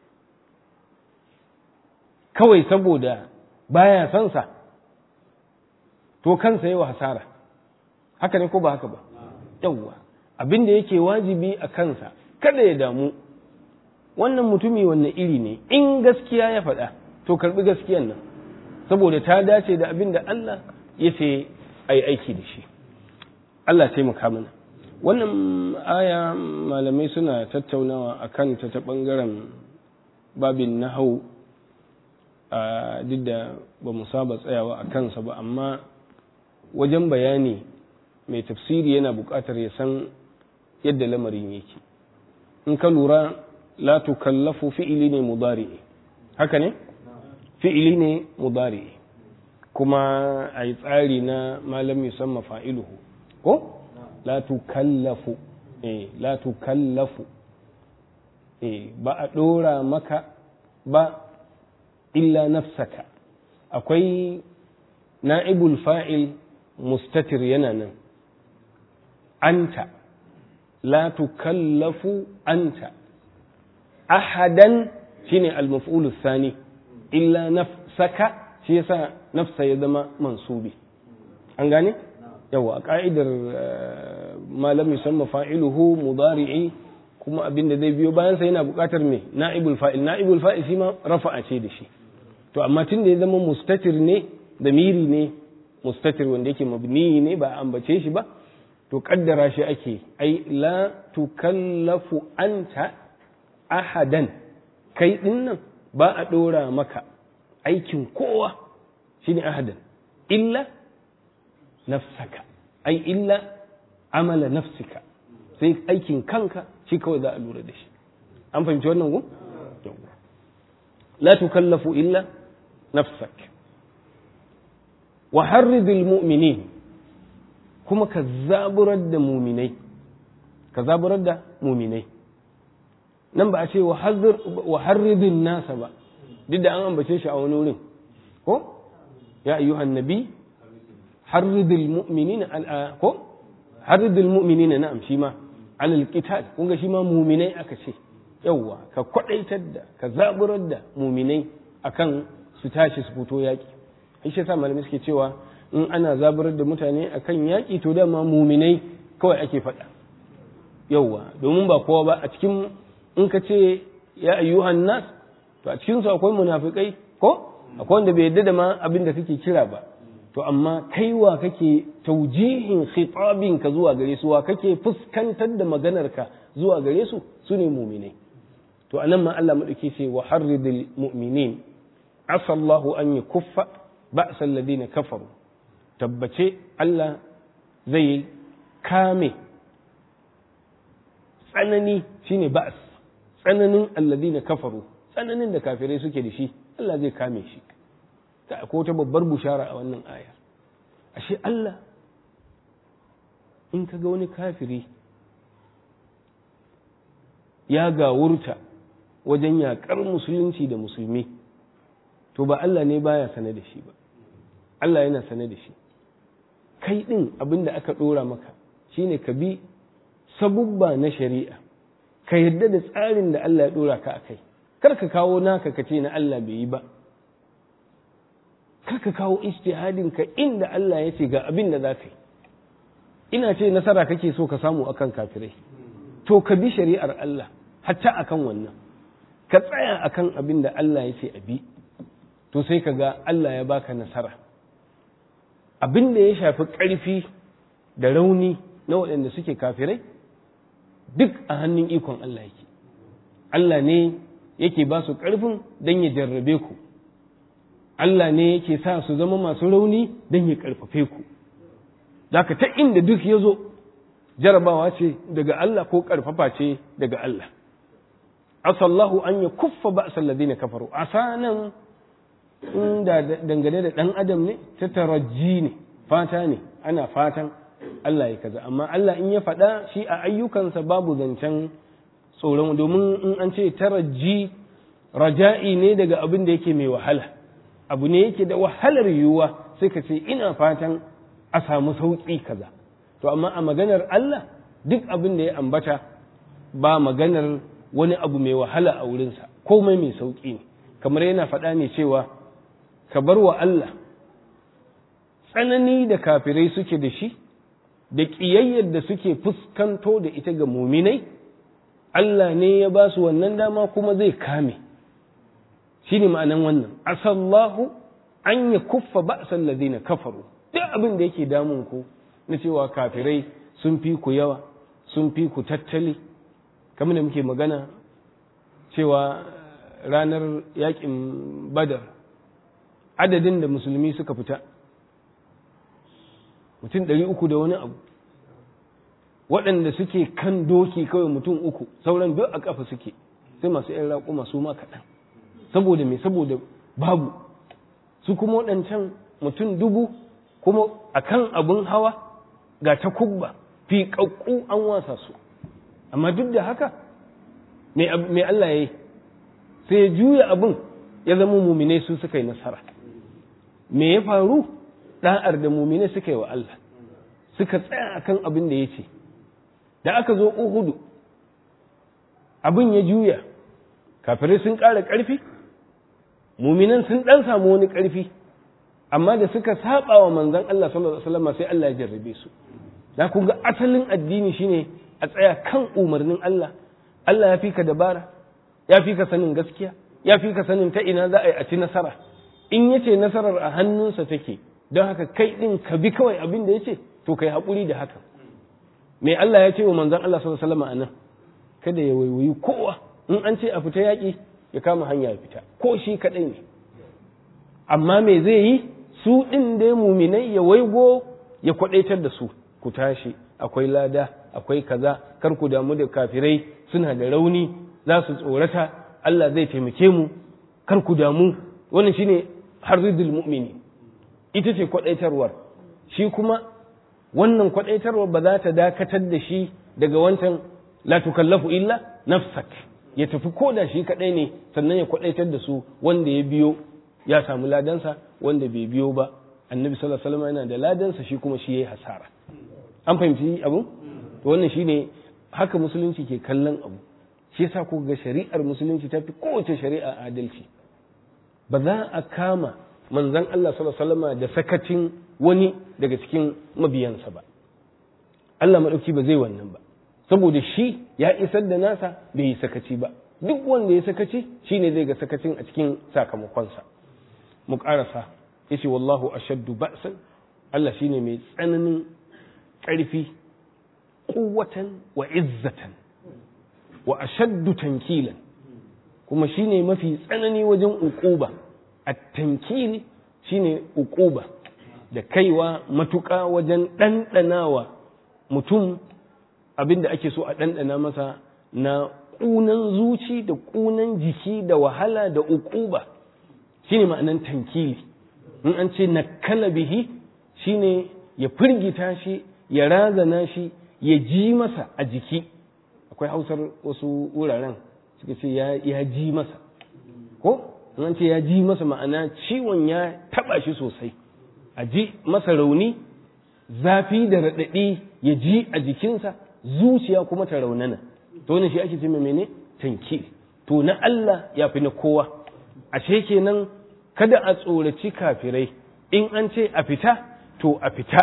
kawai saboda baya son sa to kansa yawa hasara haka ne ko ba haka ba yawwa abin da yake wajibi a kansa kada ya damu wannan mutumi wannan iri ne in gaskiya ya faɗa to karbi gaskiyan nan saboda ta dace da abin da Allah ya ce a yi aiki da shi Allah taimaka mana wannan aya malamai suna tattaunawa a kan ta ta ɓangaren babin nahau a duk da ba mu saba tsayawa a kansa ba amma wajen bayani mai tafsiri yana buƙatar ya san yadda lamarin yake in ka lura la tukallafu fi'ili ne mudari'i haka ne fi'ili ne mudari'i kuma a yi tsari na malam musamman fa'iluhu ko la tukallafu eh la tukallafu eh ba a ɗora maka ba illa nafsaka akwai na'ibul fa'il mustatir yana nan anta la tukallafu anta ahadan shine al-maf'ul thani illa nafsaka shi yasa nafsa ya zama mansubi an gane yawa a ka'idar malam yusamma fa'iluhu mudari'i kuma abin da zai biyo bayansa yana buƙatar me na'ibul fa'il na'ibul fa'il shi ma rafa'a ce da shi to amma tun da ya zama mustatir ne da miri ne mustatir wanda yake mabni ne ba ambace shi ba to kaddara shi ake ai la tukallafu anta ahadan kai dinnan ba a ɗora maka aikin kowa shine ahadan illa nafsaka ai illa amala nafsika sai aikin kanka shi kawai za a lura da shi an fahimci wannan gu la tukallafu illa nafsak wa harridil mu'minin kuma ka zaburar da muminai ka zaburar da muminai nan ba a ce wa harridin nasa ba duk da an ambace shi a wani wurin ko ya ayyuhan nabi harridil mu'minina ko harridil mu'minina na'am shi ma alal qital kun ga shi ma muminai aka ce yawwa ka kwadaitar da ka zaburar da muminai akan su tashi su fito yaki shi yasa malamai suke cewa in ana zaburar da mutane akan yaki to dama muminai kawai ake faɗa yawwa domin ba kowa ba a cikin in ka ce ya ayyuhan nas to a cikin su akwai munafikai ko akwai wanda bai yadda da ma abin da kake kira ba to amma kaiwa kake taujihin khitabin ka zuwa gare su wa kake fuskantar da maganar ka zuwa gare su su ne mu'minai to anan ma Allah madauki ce wa harridil mu'minin asa Allahu an yakuffa ba'sa alladhina kafaru tabbace Allah zai kame tsanani shine ba'as tsananin alladhina kafaru tsananin da kafirai suke da shi Allah zai kame shi ta ko ta babbar bushara a wannan aya ashe Allah in ka ga wani kafiri ya gawurta wajen yaƙar musulunci da musulmi to ba Allah ne baya sane da shi ba Allah yana sane da shi kai ɗin abin da aka ɗora maka shine ka bi sabubba na shari'a ka yarda da tsarin da Allah ya ɗora ka a kai kar ka kawo naka ka ce na Allah bai yi ba kar ka kawo ijtihadin ka inda Allah ya ce ga abin da za ka yi ina ce nasara kake so ka samu akan kafirai to ka bi shari'ar Allah hatta akan wannan ka tsaya akan abin da Allah ya ce a bi to sai ka ga Allah ya baka nasara abin da ya shafi ƙarfi da rauni na waɗanda suke kafirai duk a hannun ikon Allah yake Allah ne yake ba su ƙarfin don ya jarrabe ku Allah ne yake sa su zama masu rauni don ya ƙarfafe ku Daka ta inda duk ya zo jarabawa ce daga Allah ko ƙarfafa ce daga Allah asallahu an ya kuffa ba ladina kafaru asa nan inda dangane da ɗan adam ne ta taraji ne fata ne ana fatan Allah ya kaza amma Allah in ya faɗa shi a ayyukansa babu zancen tsoron domin in an ce taraji raja'i ne daga abin da yake mai wahala abu ne yake da wahalar yiwuwa sai ka ce ina fatan a samu sauƙi kaza to amma a maganar Allah duk abin da ya ambata ba maganar wani abu mai wahala a wurinsa komai mai sauƙi ne kamar yana faɗa ne cewa ka bar wa Allah tsanani da kafirai suke da shi da ƙiyayyar da suke fuskanto da ita ga muminai Allah ne ya ba su wannan dama kuma zai kame shi ne ma'anan wannan asallahu an ya kuffa ba'san ladina kafaru duk abin da yake damun ku na cewa kafirai sun fi ku yawa sun fi ku tattali kamar da muke magana cewa ranar yakin badar adadin da musulmi suka fita mutum ɗari uku da wani abu waɗanda suke kan doki kawai mutum uku sauran duk a ƙafa suke sai masu ‘yan raƙuma su ma kaɗan saboda me saboda babu su kuma waɗancan mutum dubu kuma a kan abin hawa ga ta kubba fi ƙaƙƙu an wasa su amma duk da haka me Allah ya yi sai ya juya abin ya zama muminai su suka yi nasara me ya faru ɗa'ar da muminai suka yi wa Allah suka tsaya akan abin da ya ce da aka zo uhudu abin ya juya kafirai sun ƙara ƙarfi muminan sun ɗan samu wani ƙarfi amma da suka saba wa manzon Allah sallallahu alaihi wasallam sai Allah ya jarrabe su da kun ga asalin addini shine a tsaya kan umarnin Allah Allah ya fi ka dabara ya fi ka sanin gaskiya ya fi ka sanin ta ina za a yi a ci nasara in ya ce nasarar a hannunsa take don haka kai ɗin ka bi kawai abin da ya ce to kai haƙuri da haka me Allah ya ce wa manzon Allah sallallahu alaihi wasallam a nan kada ya waiwayi kowa in an ce a fita yaƙi ya kama hanya ya fita ko shi kaɗai ne amma me zai yi su ɗin dai muminai ya waigo ya kwaɗaitar da su ku tashi akwai lada akwai kaza kar ku damu da kafirai suna da rauni za su tsorata Allah zai taimake mu kar ku damu wannan shine harzidul mu'mini ita ce kwaɗaitarwar shi kuma wannan kwaɗaitarwar ba za ta dakatar da shi daga wancan la tukallafu illa nafsak ya tafi ko da shi kaɗai ne sannan ya kwaɗaitar da su wanda ya biyo ya samu ladansa wanda bai biyo ba annabi sallallahu alaihi wasallam yana da ladansa shi kuma shi yayi hasara an fahimci abu to wannan shine haka musulunci ke kallon abu shi yasa ko ga shari'ar musulunci ta fi kowace shari'a adalci ba za a kama manzon Allah sallallahu alaihi wasallam da sakacin wani daga cikin mabiyansa ba Allah madauki ba zai wannan ba saboda shi ya isar da nasa bai yi sakaci ba duk wanda ya sakaci shine zai ga sakacin a cikin sakamakonsa mu ƙarasa yace wallahu ashaddu ba'san Allah shine mai tsananin ƙarfi quwwatan wa izzatan wa ashaddu tankilan kuma shine mafi tsanani wajen uquba at-tankil shine uquba da kaiwa matuƙa wajen ɗanɗanawa mutum abinda ake so a ɗanɗana masa na ƙunan zuci da ƙunan jiki da wahala da uquba shine ma'anan tankili in an ce nakala bihi shine ya firgita shi ya razana shi ya ji masa a jiki akwai hausar wasu wuraren suka ce ya ji masa ko in an ce ya ji masa ma'ana ciwon ya taba shi sosai a ji masa rauni zafi da raɗaɗi ya ji a jikinsa zuciya kuma ta raunana to wannan shi ake ce mene tankili to na Allah ya fi na kowa ashe kenan kada a tsoraci kafirai in an ce a fita to a fita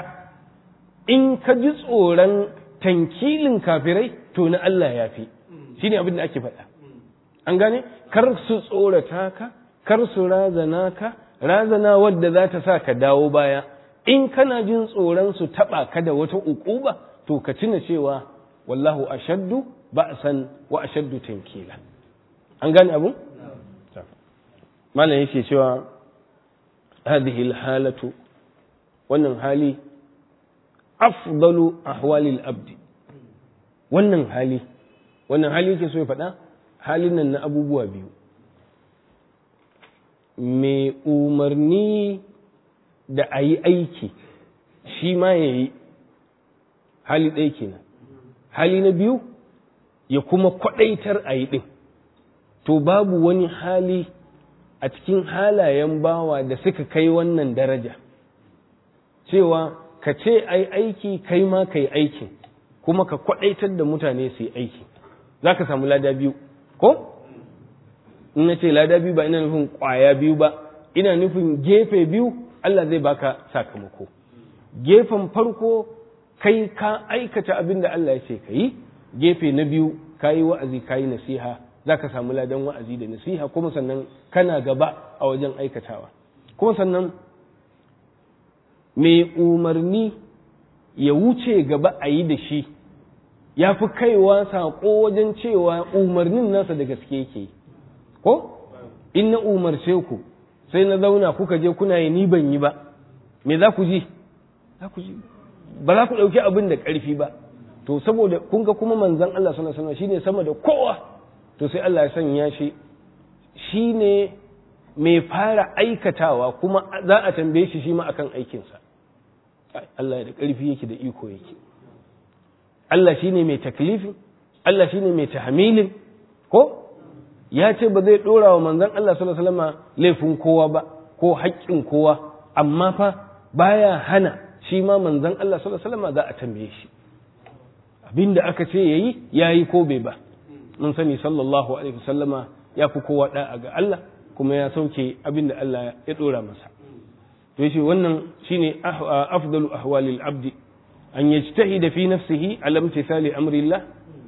in ka ji tsoron tankilin kafirai to na Allah ya fi shi ne abin da ake faɗa an gane kar su tsorata ka kar su razana ka razana wadda za ta sa ka dawo baya in kana jin tsoron su taɓa ka da wata uquba to ka tuna cewa wallahu ashaddu ba'san wa ashaddu tankila an gane abun malam yake cewa hadhihi halatu wannan hali afdalu ahwalil abdi wannan hali wannan hali yake so ya faɗa halin nan na abubuwa biyu mai umarni da a yi aiki shi ma ya yi hali ɗaya kenan hali na biyu ya kuma kwaɗaitar a yi ɗin to babu wani hali a cikin halayen bawa da suka kai wannan daraja cewa ka ce ai aiki kai ma ka yi aikin kuma ka kwaɗaitar da mutane su yi aiki za ka samu lada biyu ko in na ce lada biyu ba ina nufin ƙwaya biyu ba ina nufin gefe biyu Allah zai baka sakamako gefen farko kai ka aikata abin da Allah ya ce ka yi gefe na biyu ka yi wa'azi ka yi nasiha za ka samu ladan wa'azi da nasiha kuma sannan kana gaba a wajen aikatawa kuma sannan mai umarni ya wuce gaba a yi da shi ya fi kaiwa saƙo wajen cewa umarnin nasa da gaske yake ko in na umarce ku sai na zauna kuka je kuna yi ni ban yi ba me za ku ji za ku ji ba za ku ɗauki abin da ƙarfi ba to saboda kun ga kuma manzon Allah sallallahu alaihi wasallam shine sama da kowa to sai Allah ya sanya shi shine mai fara aikatawa kuma za a tambaye shi shi ma akan aikinsa Allah da ƙarfi yake da iko yake Allah shine mai taklifin Allah shine mai tahmilin ko ya ce ba zai ɗora wa manzon Allah sallallahu alaihi wasallam laifin kowa ba ko haƙƙin kowa amma fa baya hana shi ma manzon Allah sallallahu alaihi wasallam za a tambaye shi abinda aka ce yayi yayi ko bai ba mun sani sallallahu alaihi wasallama ya fi kowa da'a ga Allah kuma ya sauke abinda Allah ya ɗora masa to yace wannan shine afdalu ahwalil abdi an yajtahida fi nafsihi ala imtithali amrillah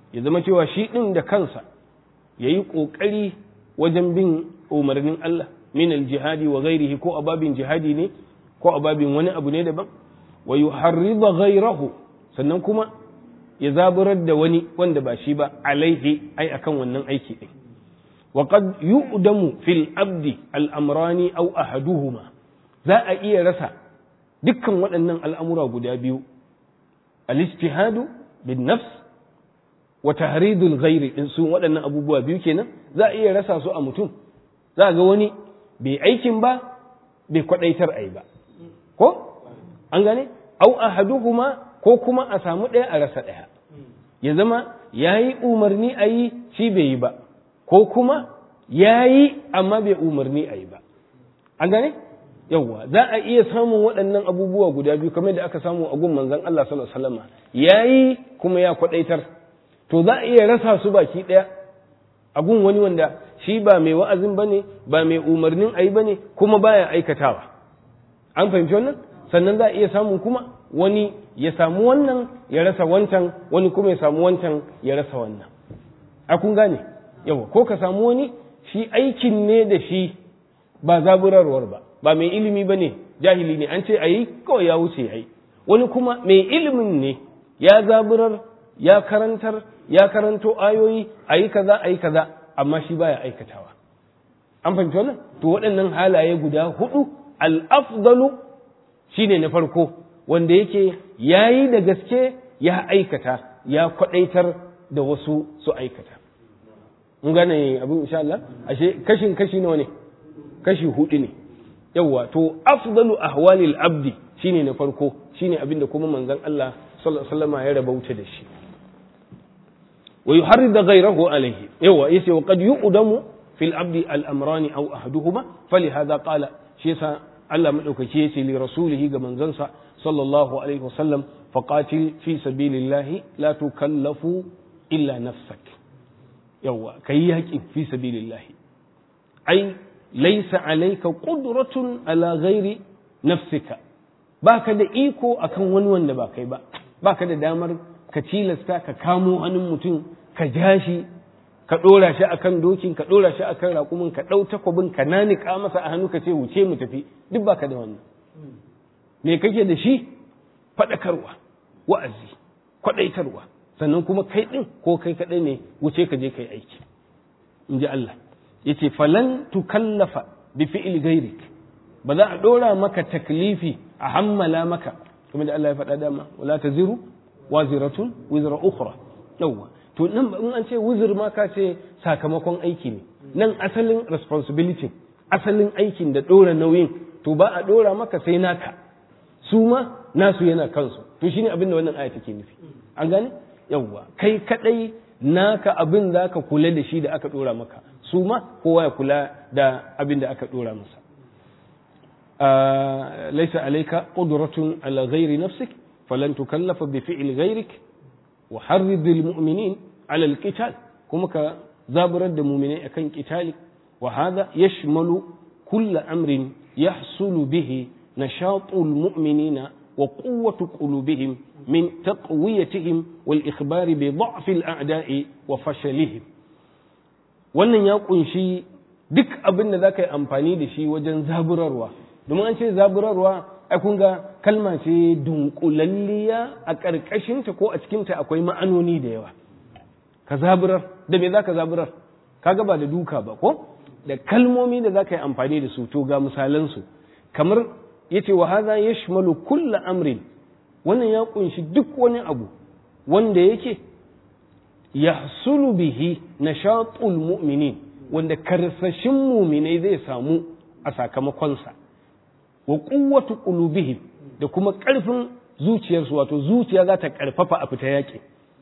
ya zama cewa shi ɗin da kansa ya yi ƙoƙari wajen bin umarnin Allah min aljihadi wa ghairihi ko ababin jihadi ne ko ababin wani abu ne daban wa yuharrida ghairahu sannan kuma ya zaburar da wani wanda ba shi ba alaihi ai akan wannan aiki ɗin wa qad yu'damu fil abdi al-amrani aw ahaduhuma za a iya rasa dukkan waɗannan al'amura guda biyu al-ijtihadu bin nafs wa tahridul ghairi din su waɗannan abubuwa biyu kenan za a iya rasa su a mutum za ga wani bai aikin ba bai kwadaitar ai ba ko an gane au ahaduhuma ko kuma a samu ɗaya a rasa ɗaya ya zama yayi umarni a yi shi bai yi ba ko kuma yayi amma bai umarni a yi ba an gane yawwa za a iya samun waɗannan abubuwa guda biyu kamar da aka samu a gun manzon Allah sallallahu alaihi wasallam yayi kuma ya kwadaitar to za a iya rasa su baki ɗaya a gun wani wanda shi ba mai wa'azin bane ba mai umarnin ayi bane kuma baya aikatawa an fahimci wannan sannan za a iya samun kuma wani ya samu wannan ya rasa wancan wani kuma ya samu wancan ya rasa wannan a kun gane yawa ko ka samu wani shi aikin ne da shi ba zaburarwar ba ba mai ilimi ba ne jahili ne an ce a yi kawai ya wuce ya yi wani kuma mai ilimin ne ya zaburar ya karantar ya karanto ayoyi a yi kaza a yi kaza amma shi baya aikatawa an fahimci wannan to waɗannan halaye guda hudu al-afdalu shine na farko wanda yake yayi da gaske ya aikata ya kwadaitar da wasu su aikata mun gane abin insha Allah ashe kashin kashi nawa ne kashi hudu ne yawa to afdalu ahwalil abdi shine na farko shine abin da kuma manzon Allah sallallahu alaihi wasallam ya rabauta da shi wa yuharrid ghayrahu alayhi yawa yace wa qad yu'damu fil abdi al amrani aw ahaduhuma falihadha qala shi yasa Allah madaukake yace li rasulihi ga manzansa sallallahu alaihi wasallam faqatil fi sabilillahi la tukallafu illa nafsak yawa kai yaki fi sabilillahi ai laysa alayka qudratun ala ghairi nafsika baka da iko akan wani wanda ba kai ba baka da damar ka tilasta ka kamo hannun mutum ka ja shi ka ɗora shi akan dokin ka ɗora shi akan raƙumin ka ɗau takwabin ka nanika masa a hannu ka ce wuce mu tafi duk baka da wannan me kake da shi faɗakarwa wa'azi kwaɗaitarwa sannan kuma kai ɗin ko kai kaɗai ne wuce ka je kai aiki in ji Allah ya ce falan tukallafa bi fi'il gairik ba za a ɗora maka taklifi a hammala maka kuma da Allah ya faɗa dama wala taziru waziratun wizra ukhra yawwa to nan in an ce wuzur ma ka ce sakamakon aiki ne nan asalin responsibility asalin aikin da ɗora nauyin to ba a ɗora maka sai naka su ma nasu yana kansu to shine abin da wannan aya take nufi an gane yawwa kai kadai naka abin za ka kula da shi da aka ɗora maka su ma kowa ya kula da abin da aka ɗora masa laisa alaika qudratun ala ghairi nafsik falan tukallafa bi fi'li ghairik wa harridil mu'minin ala alqital kuma ka zaburar da mu'minai akan qitali wa hadha yashmalu kull amrin yahsulu bihi nashatul mu'minina wa quwwatu qulubihim min taqwiyatihim wal ikhbari bi dha'fi al a'da'i wa fashalihim wannan ya kunshi duk abin da zaka yi amfani da shi wajen zaburarwa domin an ce zaburarwa ai kun ga kalma ce dunkulalliya a ƙarƙashinta ko a cikinta akwai ma'anoni da yawa ka zaburar da me za ka zaburar kaga ba da duka ba ko da kalmomi da za ka yi amfani da su to ga misalansu kamar ya ce wa haza ya shimalu kulla amrin wannan ya kunshi duk wani abu wanda yake yahsulu bihi nashatul mu'minin wanda karsashin muminai zai samu a sakamakonsa wa quwwatu qulubihim da kuma ƙarfin zuciyarsu wato zuciya za ta ƙarfafa a fita yaƙi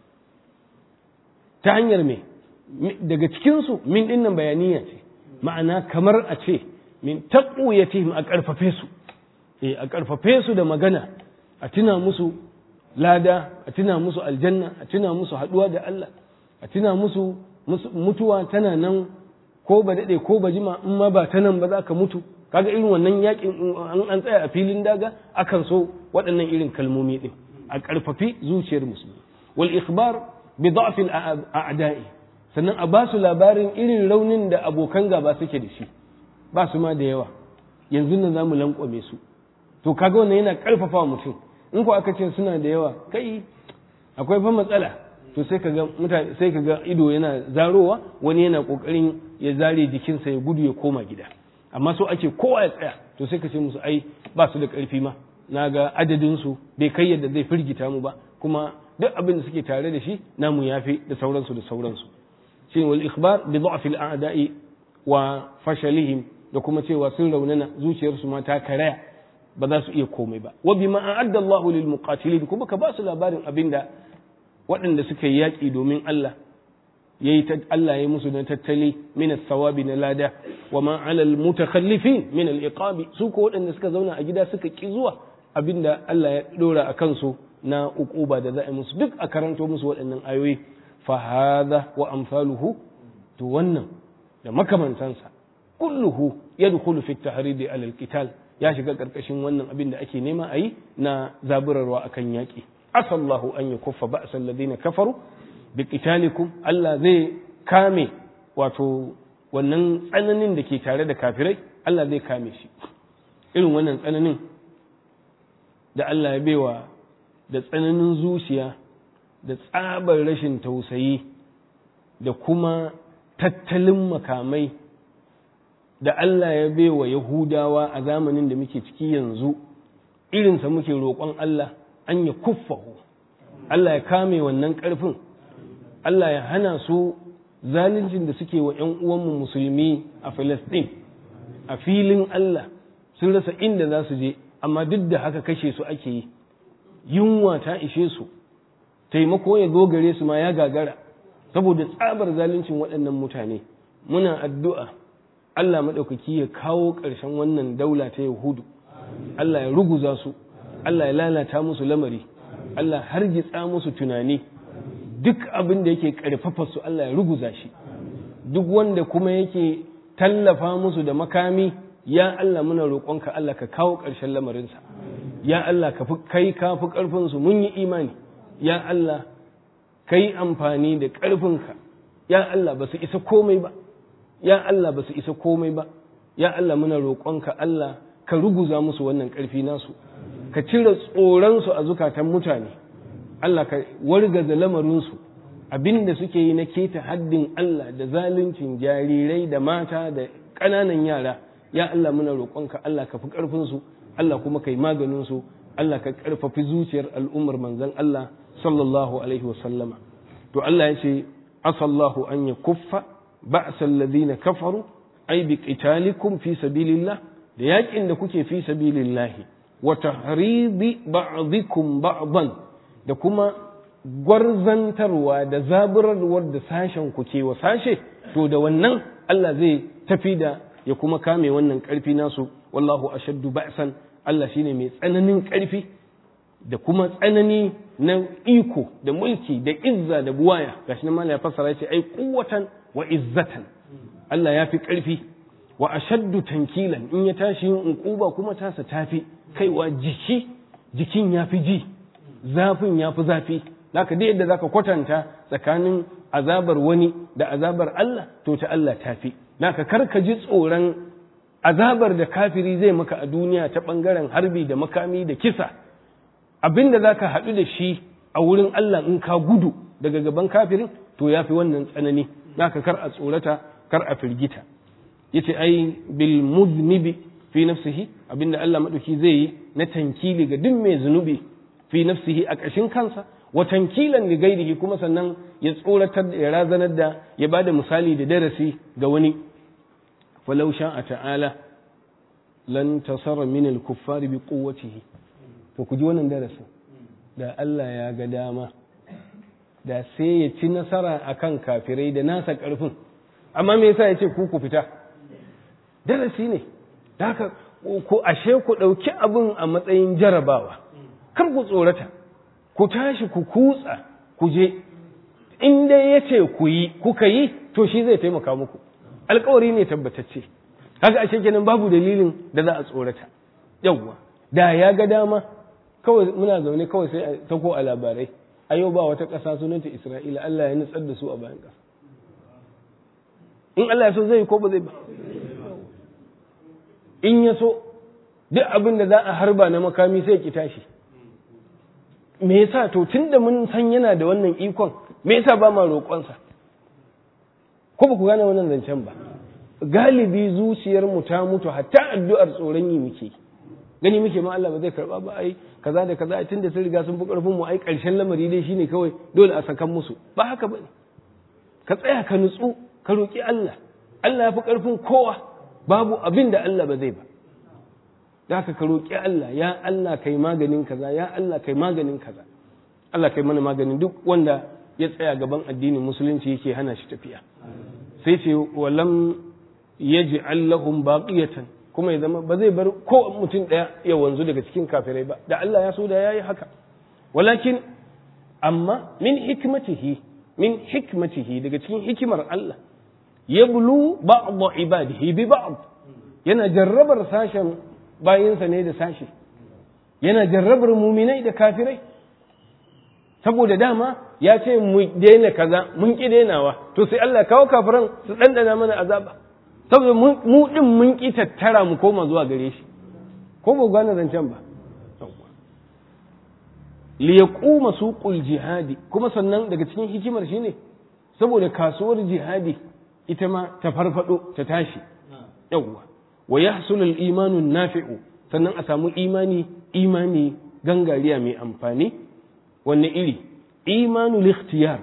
ta hanyar me daga cikinsu min dinnan bayaniya ce ma'ana kamar a ce min taqwiyatihim a ƙarfafe su eh a ƙarfafe su da magana a tuna musu lada a tuna musu aljanna a tuna musu haɗuwa da Allah a tuna musu mutuwa tana nan ko ba daɗe ko ba jima in ma ba ta nan ba za ka mutu kaga irin wannan yakin an tsaya a filin daga akan so waɗannan irin kalmomi ɗin a ƙarfafi zuciyar musulmi wal ikhbar bi dha'fil a'da'i sannan a ba su labarin irin raunin da abokan gaba suke da shi ba su ma da yawa yanzu nan zamu lankwame su to kaga wannan yana karfafa mutum in ko aka ce suna da yawa kai akwai fa matsala to sai kaga mutane sai kaga ido yana zarowa wani yana kokarin ya zare jikinsa ya gudu ya koma gida amma so ake kowa ya tsaya to sai ka ce musu ai ba su da karfi ma na ga adadin su bai kai yadda zai firgita mu ba kuma duk abin da suke tare da shi namu yafi da sauransu da sauransu shine wal ikhbar bi dha'f al a'da'i wa fashalihim da kuma cewa sun raunana zuciyarsu ma ta karaya ba za su iya komai ba wa bima a'adda Allahu lil muqatilin kuma ka ba su labarin abinda waɗanda suka yi yaƙi domin Allah yayi Allah ya musu na tattali min as-sawabi na lada wa ma 'ala al-mutakhallifin min al-iqabi su ko waɗanda suka zauna a gida suka ki zuwa abinda Allah ya dora a kansu na uquba da za a musu duk a karanto musu waɗannan ayoyi fa hadha wa amsaluhu to wannan da makamantansa kulluhu yadkhulu fi at-tahrid 'ala al-qital ya shiga karkashin wannan abin da ake nema a yi na zaburarwa akan yaƙi asallahu an ya kuffa ba'sal ladina kafaru bi qitalikum Allah zai kame wato wannan tsananin da ke tare da kafirai Allah zai kame shi irin wannan tsananin da Allah ya baiwa da tsananin zuciya da tsabar rashin tausayi da kuma tattalin makamai da Allah ya baiwa Yahudawa a zamanin da muke ciki yanzu irinsa muke roƙon Allah an ya kuffahu Allah ya kame wannan ƙarfin Allah ya hana su zaluncin da suke wa ‘yan uwanmu musulmi a Filistin a filin Allah sun rasa inda za su je amma duk da haka kashe su ake yi yunwa ta ishe su taimako ya zo gare su ma ya gagara saboda tsabar zaluncin waɗannan mutane muna addu'a Allah maɗaukaki ya kawo ƙarshen wannan daula ta Yahudu Allah ya ruguza su Allah ya lalata musu lamari Allah hargitsa musu tunani duk abin da yake ƙarfafa su Allah ya ruguza shi duk wanda kuma yake tallafa musu da makami ya Allah muna roƙonka Allah ka kawo ƙarshen lamarinsa ya Allah ka fi kai ka fi ƙarfinsu mun yi imani ya Allah ka yi amfani da ƙarfinka ya Allah ba su isa komai ba ya Allah ba su isa komai ba ya Allah muna roƙonka Allah ka ruguza musu wannan ƙarfi nasu ka cire tsoronsu a zukatan mutane Allah ka wargaza lamarinsu abin da suke yi na keta haddin Allah da zaluncin jarirai da mata da ƙananan yara ya Allah muna roƙonka Allah ka fi ƙarfinsu Allah kuma ka yi maganinsu Allah ka ƙarfafi zuciyar al'ummar manzon Allah sallallahu alaihi wasallama to Allah ya ce asallahu an ya kuffa ba'sal ladina kafaru ay bi qitalikum fi sabilillah da yakin da kuke fi sabilillahi wa tahridi ba'dikum ba'dan da kuma gwarzantarwa da zaburarwar da sashen ku ke wa sashe to da wannan Allah zai tafi da ya kuma kame wannan karfi nasu wallahu ashaddu ba'san Allah shine mai tsananin karfi da kuma tsanani na iko da mulki da izza da buwaya gashi nan ya fassara ya ce ai quwwatan wa izzatan Allah ya fi karfi wa ashaddu tankilan in ya tashi yin uquba kuma tasa tafi kaiwa jiki jikin ya fi ji zafin ya fi zafi zaka da yadda zaka kwatanta tsakanin azabar wani da azabar Allah to ta Allah tafi naka karka ji tsoron azabar da kafiri zai maka a duniya ta bangaren harbi da makami da kisa abinda zaka haɗu da shi a wurin Allah in ka gudu daga gaban kafirin to yafi wannan tsanani naka kar a tsorata kar a firgita yace ai bil muznibi fi nafsihi abinda Allah madauki zai yi na tankili ga duk mai zunubi fi nafsihi a ƙashin kansa wa tankilan li gairihi kuma sannan ya tsoratar da ya razanar da ya bada misali da darasi ga wani falau sha'a ta'ala lan tasara min al-kuffari bi quwwatihi to ku ji wannan darasin da Allah ya ga dama da sai ya ci nasara akan kafirai da nasa karfin amma me yasa ya ce ku ku fita darasi ne da haka ku ashe ku ɗauki abin a matsayin jarabawa kar ku tsorata ku tashi ku kutsa ku je in dai ya ce ku yi kuka yi to shi zai taimaka muku alkawari ne tabbatacce haka ashe kenan babu dalilin da za a tsorata yawwa da ya ga dama kawai muna zaune kawai sai a tako a labarai a yau ba wata ƙasa sunanta Isra'ila Allah ya nutsar da su a bayan ƙasa in Allah ya so zai ko ba zai ba in ya so duk abin da za a harba na makami sai ki tashi me yasa to tunda mun san yana da wannan ikon me yasa ba ma roƙonsa ko ba ku gane wannan zancen ba galibi zuciyar mu ta mutu hatta addu'ar tsoron yi muke gani muke ma Allah ba zai karba ba ai kaza da kaza tunda sun riga sun fi karfin mu ai karshen lamari dai shine kawai dole a sakan musu ba haka bane ka tsaya ka nutsu ka roki Allah Allah ya fi karfin kowa babu abin da Allah ba zai ba da haka ka roki Allah ya Allah kai maganin kaza ya Allah kai maganin kaza Allah kai mana maganin duk wanda ya tsaya gaban addinin musulunci yake hana shi tafiya sai ce walam yaj'al lahum baqiyatan kuma ya zama ba zai bar ko mutum ɗaya ya wanzu daga cikin kafirai ba da Allah ya so da yayi haka walakin amma min hikmatihi min hikmatihi daga cikin hikimar Allah yablu ba'd ibadihi bi ba'd yana jarrabar sashen bayinsa ne da sashi yana jarrabar muminai da kafirai saboda dama ya ce mu daina kaza mun ki dainawa to sai Allah kawo kafiran su dandana mana azaba saboda mu din mun ki tattara mu koma zuwa gare shi ko ba gane zancen ba li yaquma suqul jihadi kuma sannan daga cikin hikimar shine saboda kasuwar jihadi ita ma ta farfado ta tashi yawwa wa yahsul al imanu nafi'u sannan a samu imani imani gangariya mai amfani wanne iri imanul ikhtiyar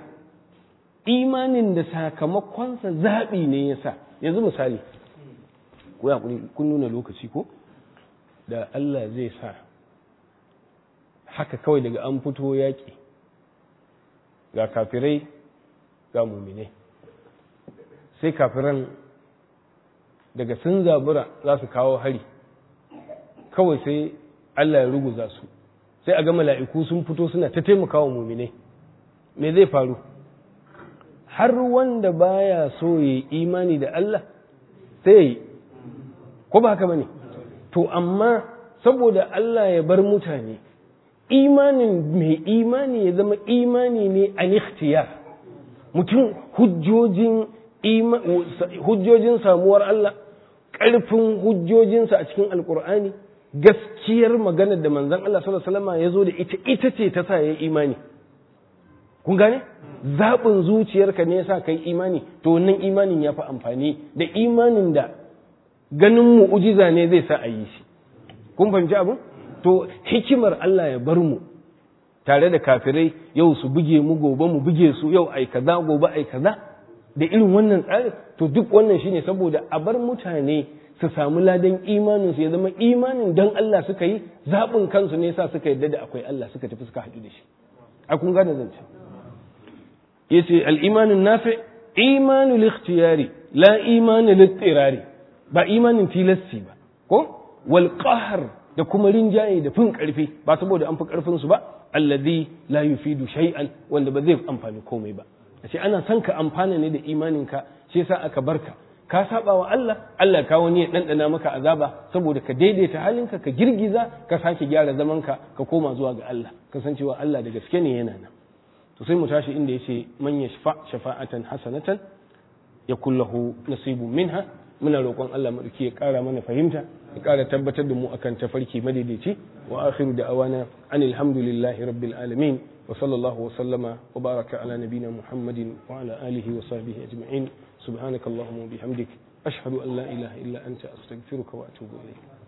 imanin da sakamakonsa zaɓi ne ya sa yanzu misali ko ya kun nuna lokaci ko da Allah zai sa haka kawai daga an fito yaƙi ga kafirai ga muminai sai kafiran daga sun zabura za su kawo hari kawai sai Allah ya ruguza su sai a ga mala'iku sun fito suna ta taimakawa muminai me zai faru har wanda baya so ya imani da Allah sai ya yi ko ba haka bane to amma saboda Allah ya bar mutane imanin mai imani ya zama imani ne an ikhtiyar mutum hujjojin hujjojin samuwar Allah ƙarfin hujjojinsa a cikin alkur'ani gaskiyar maganar da manzon Allah sallallahu alaihi wasallam ya zo da ita ita ce ta sa ya imani kun gane zaɓin zuciyarka ne yasa kai imani to wannan imanin ya fi amfani da imanin da ganin mu'ujiza ne zai sa a yi shi kun fahimci abin to hikimar Allah ya bar mu tare da kafirai yau su buge mu gobe mu buge su yau ai kaza gobe ai kaza da irin wannan tsarin to duk wannan shine saboda a bar mutane su samu ladan imanin su ya zama imanin dan Allah suka yi zaɓin kansu ne yasa suka yadda da akwai Allah suka tafi suka haɗu da shi a kun gane zance yace al-imanun nafi imanul ikhtiyari la imanul ittirari ba imanin tilasti ba ko wal qahr da kuma rinjaye da fin karfi ba saboda an fi karfin su ba alladhi la yufidu shay'an wanda ba zai amfani komai ba ashe ana son ka amfana ne da imanin ka shi yasa aka barka ka saba wa Allah Allah ka wani ya dandana maka azaba saboda ka daidaita halinka ka girgiza ka sake gyara zamanka ka koma zuwa ga Allah kasancewa Allah da gaske ne yana nan to sai mu tashi inda yace man yashfa shafa'atan hasanatan yakul lahu nasibun minha muna roƙon Allah madauki ya ƙara mana fahimta ya ƙara tabbatar da mu akan tafarki madaidaici wa akhiru da'awana anil hamdulillahi rabbil alamin wa sallallahu wa sallama wa baraka ala nabina muhammadin wa ala alihi wa sahbihi ajma'in subhanakallahumma wa bihamdik ashhadu an la ilaha illa anta astaghfiruka wa atubu ilayk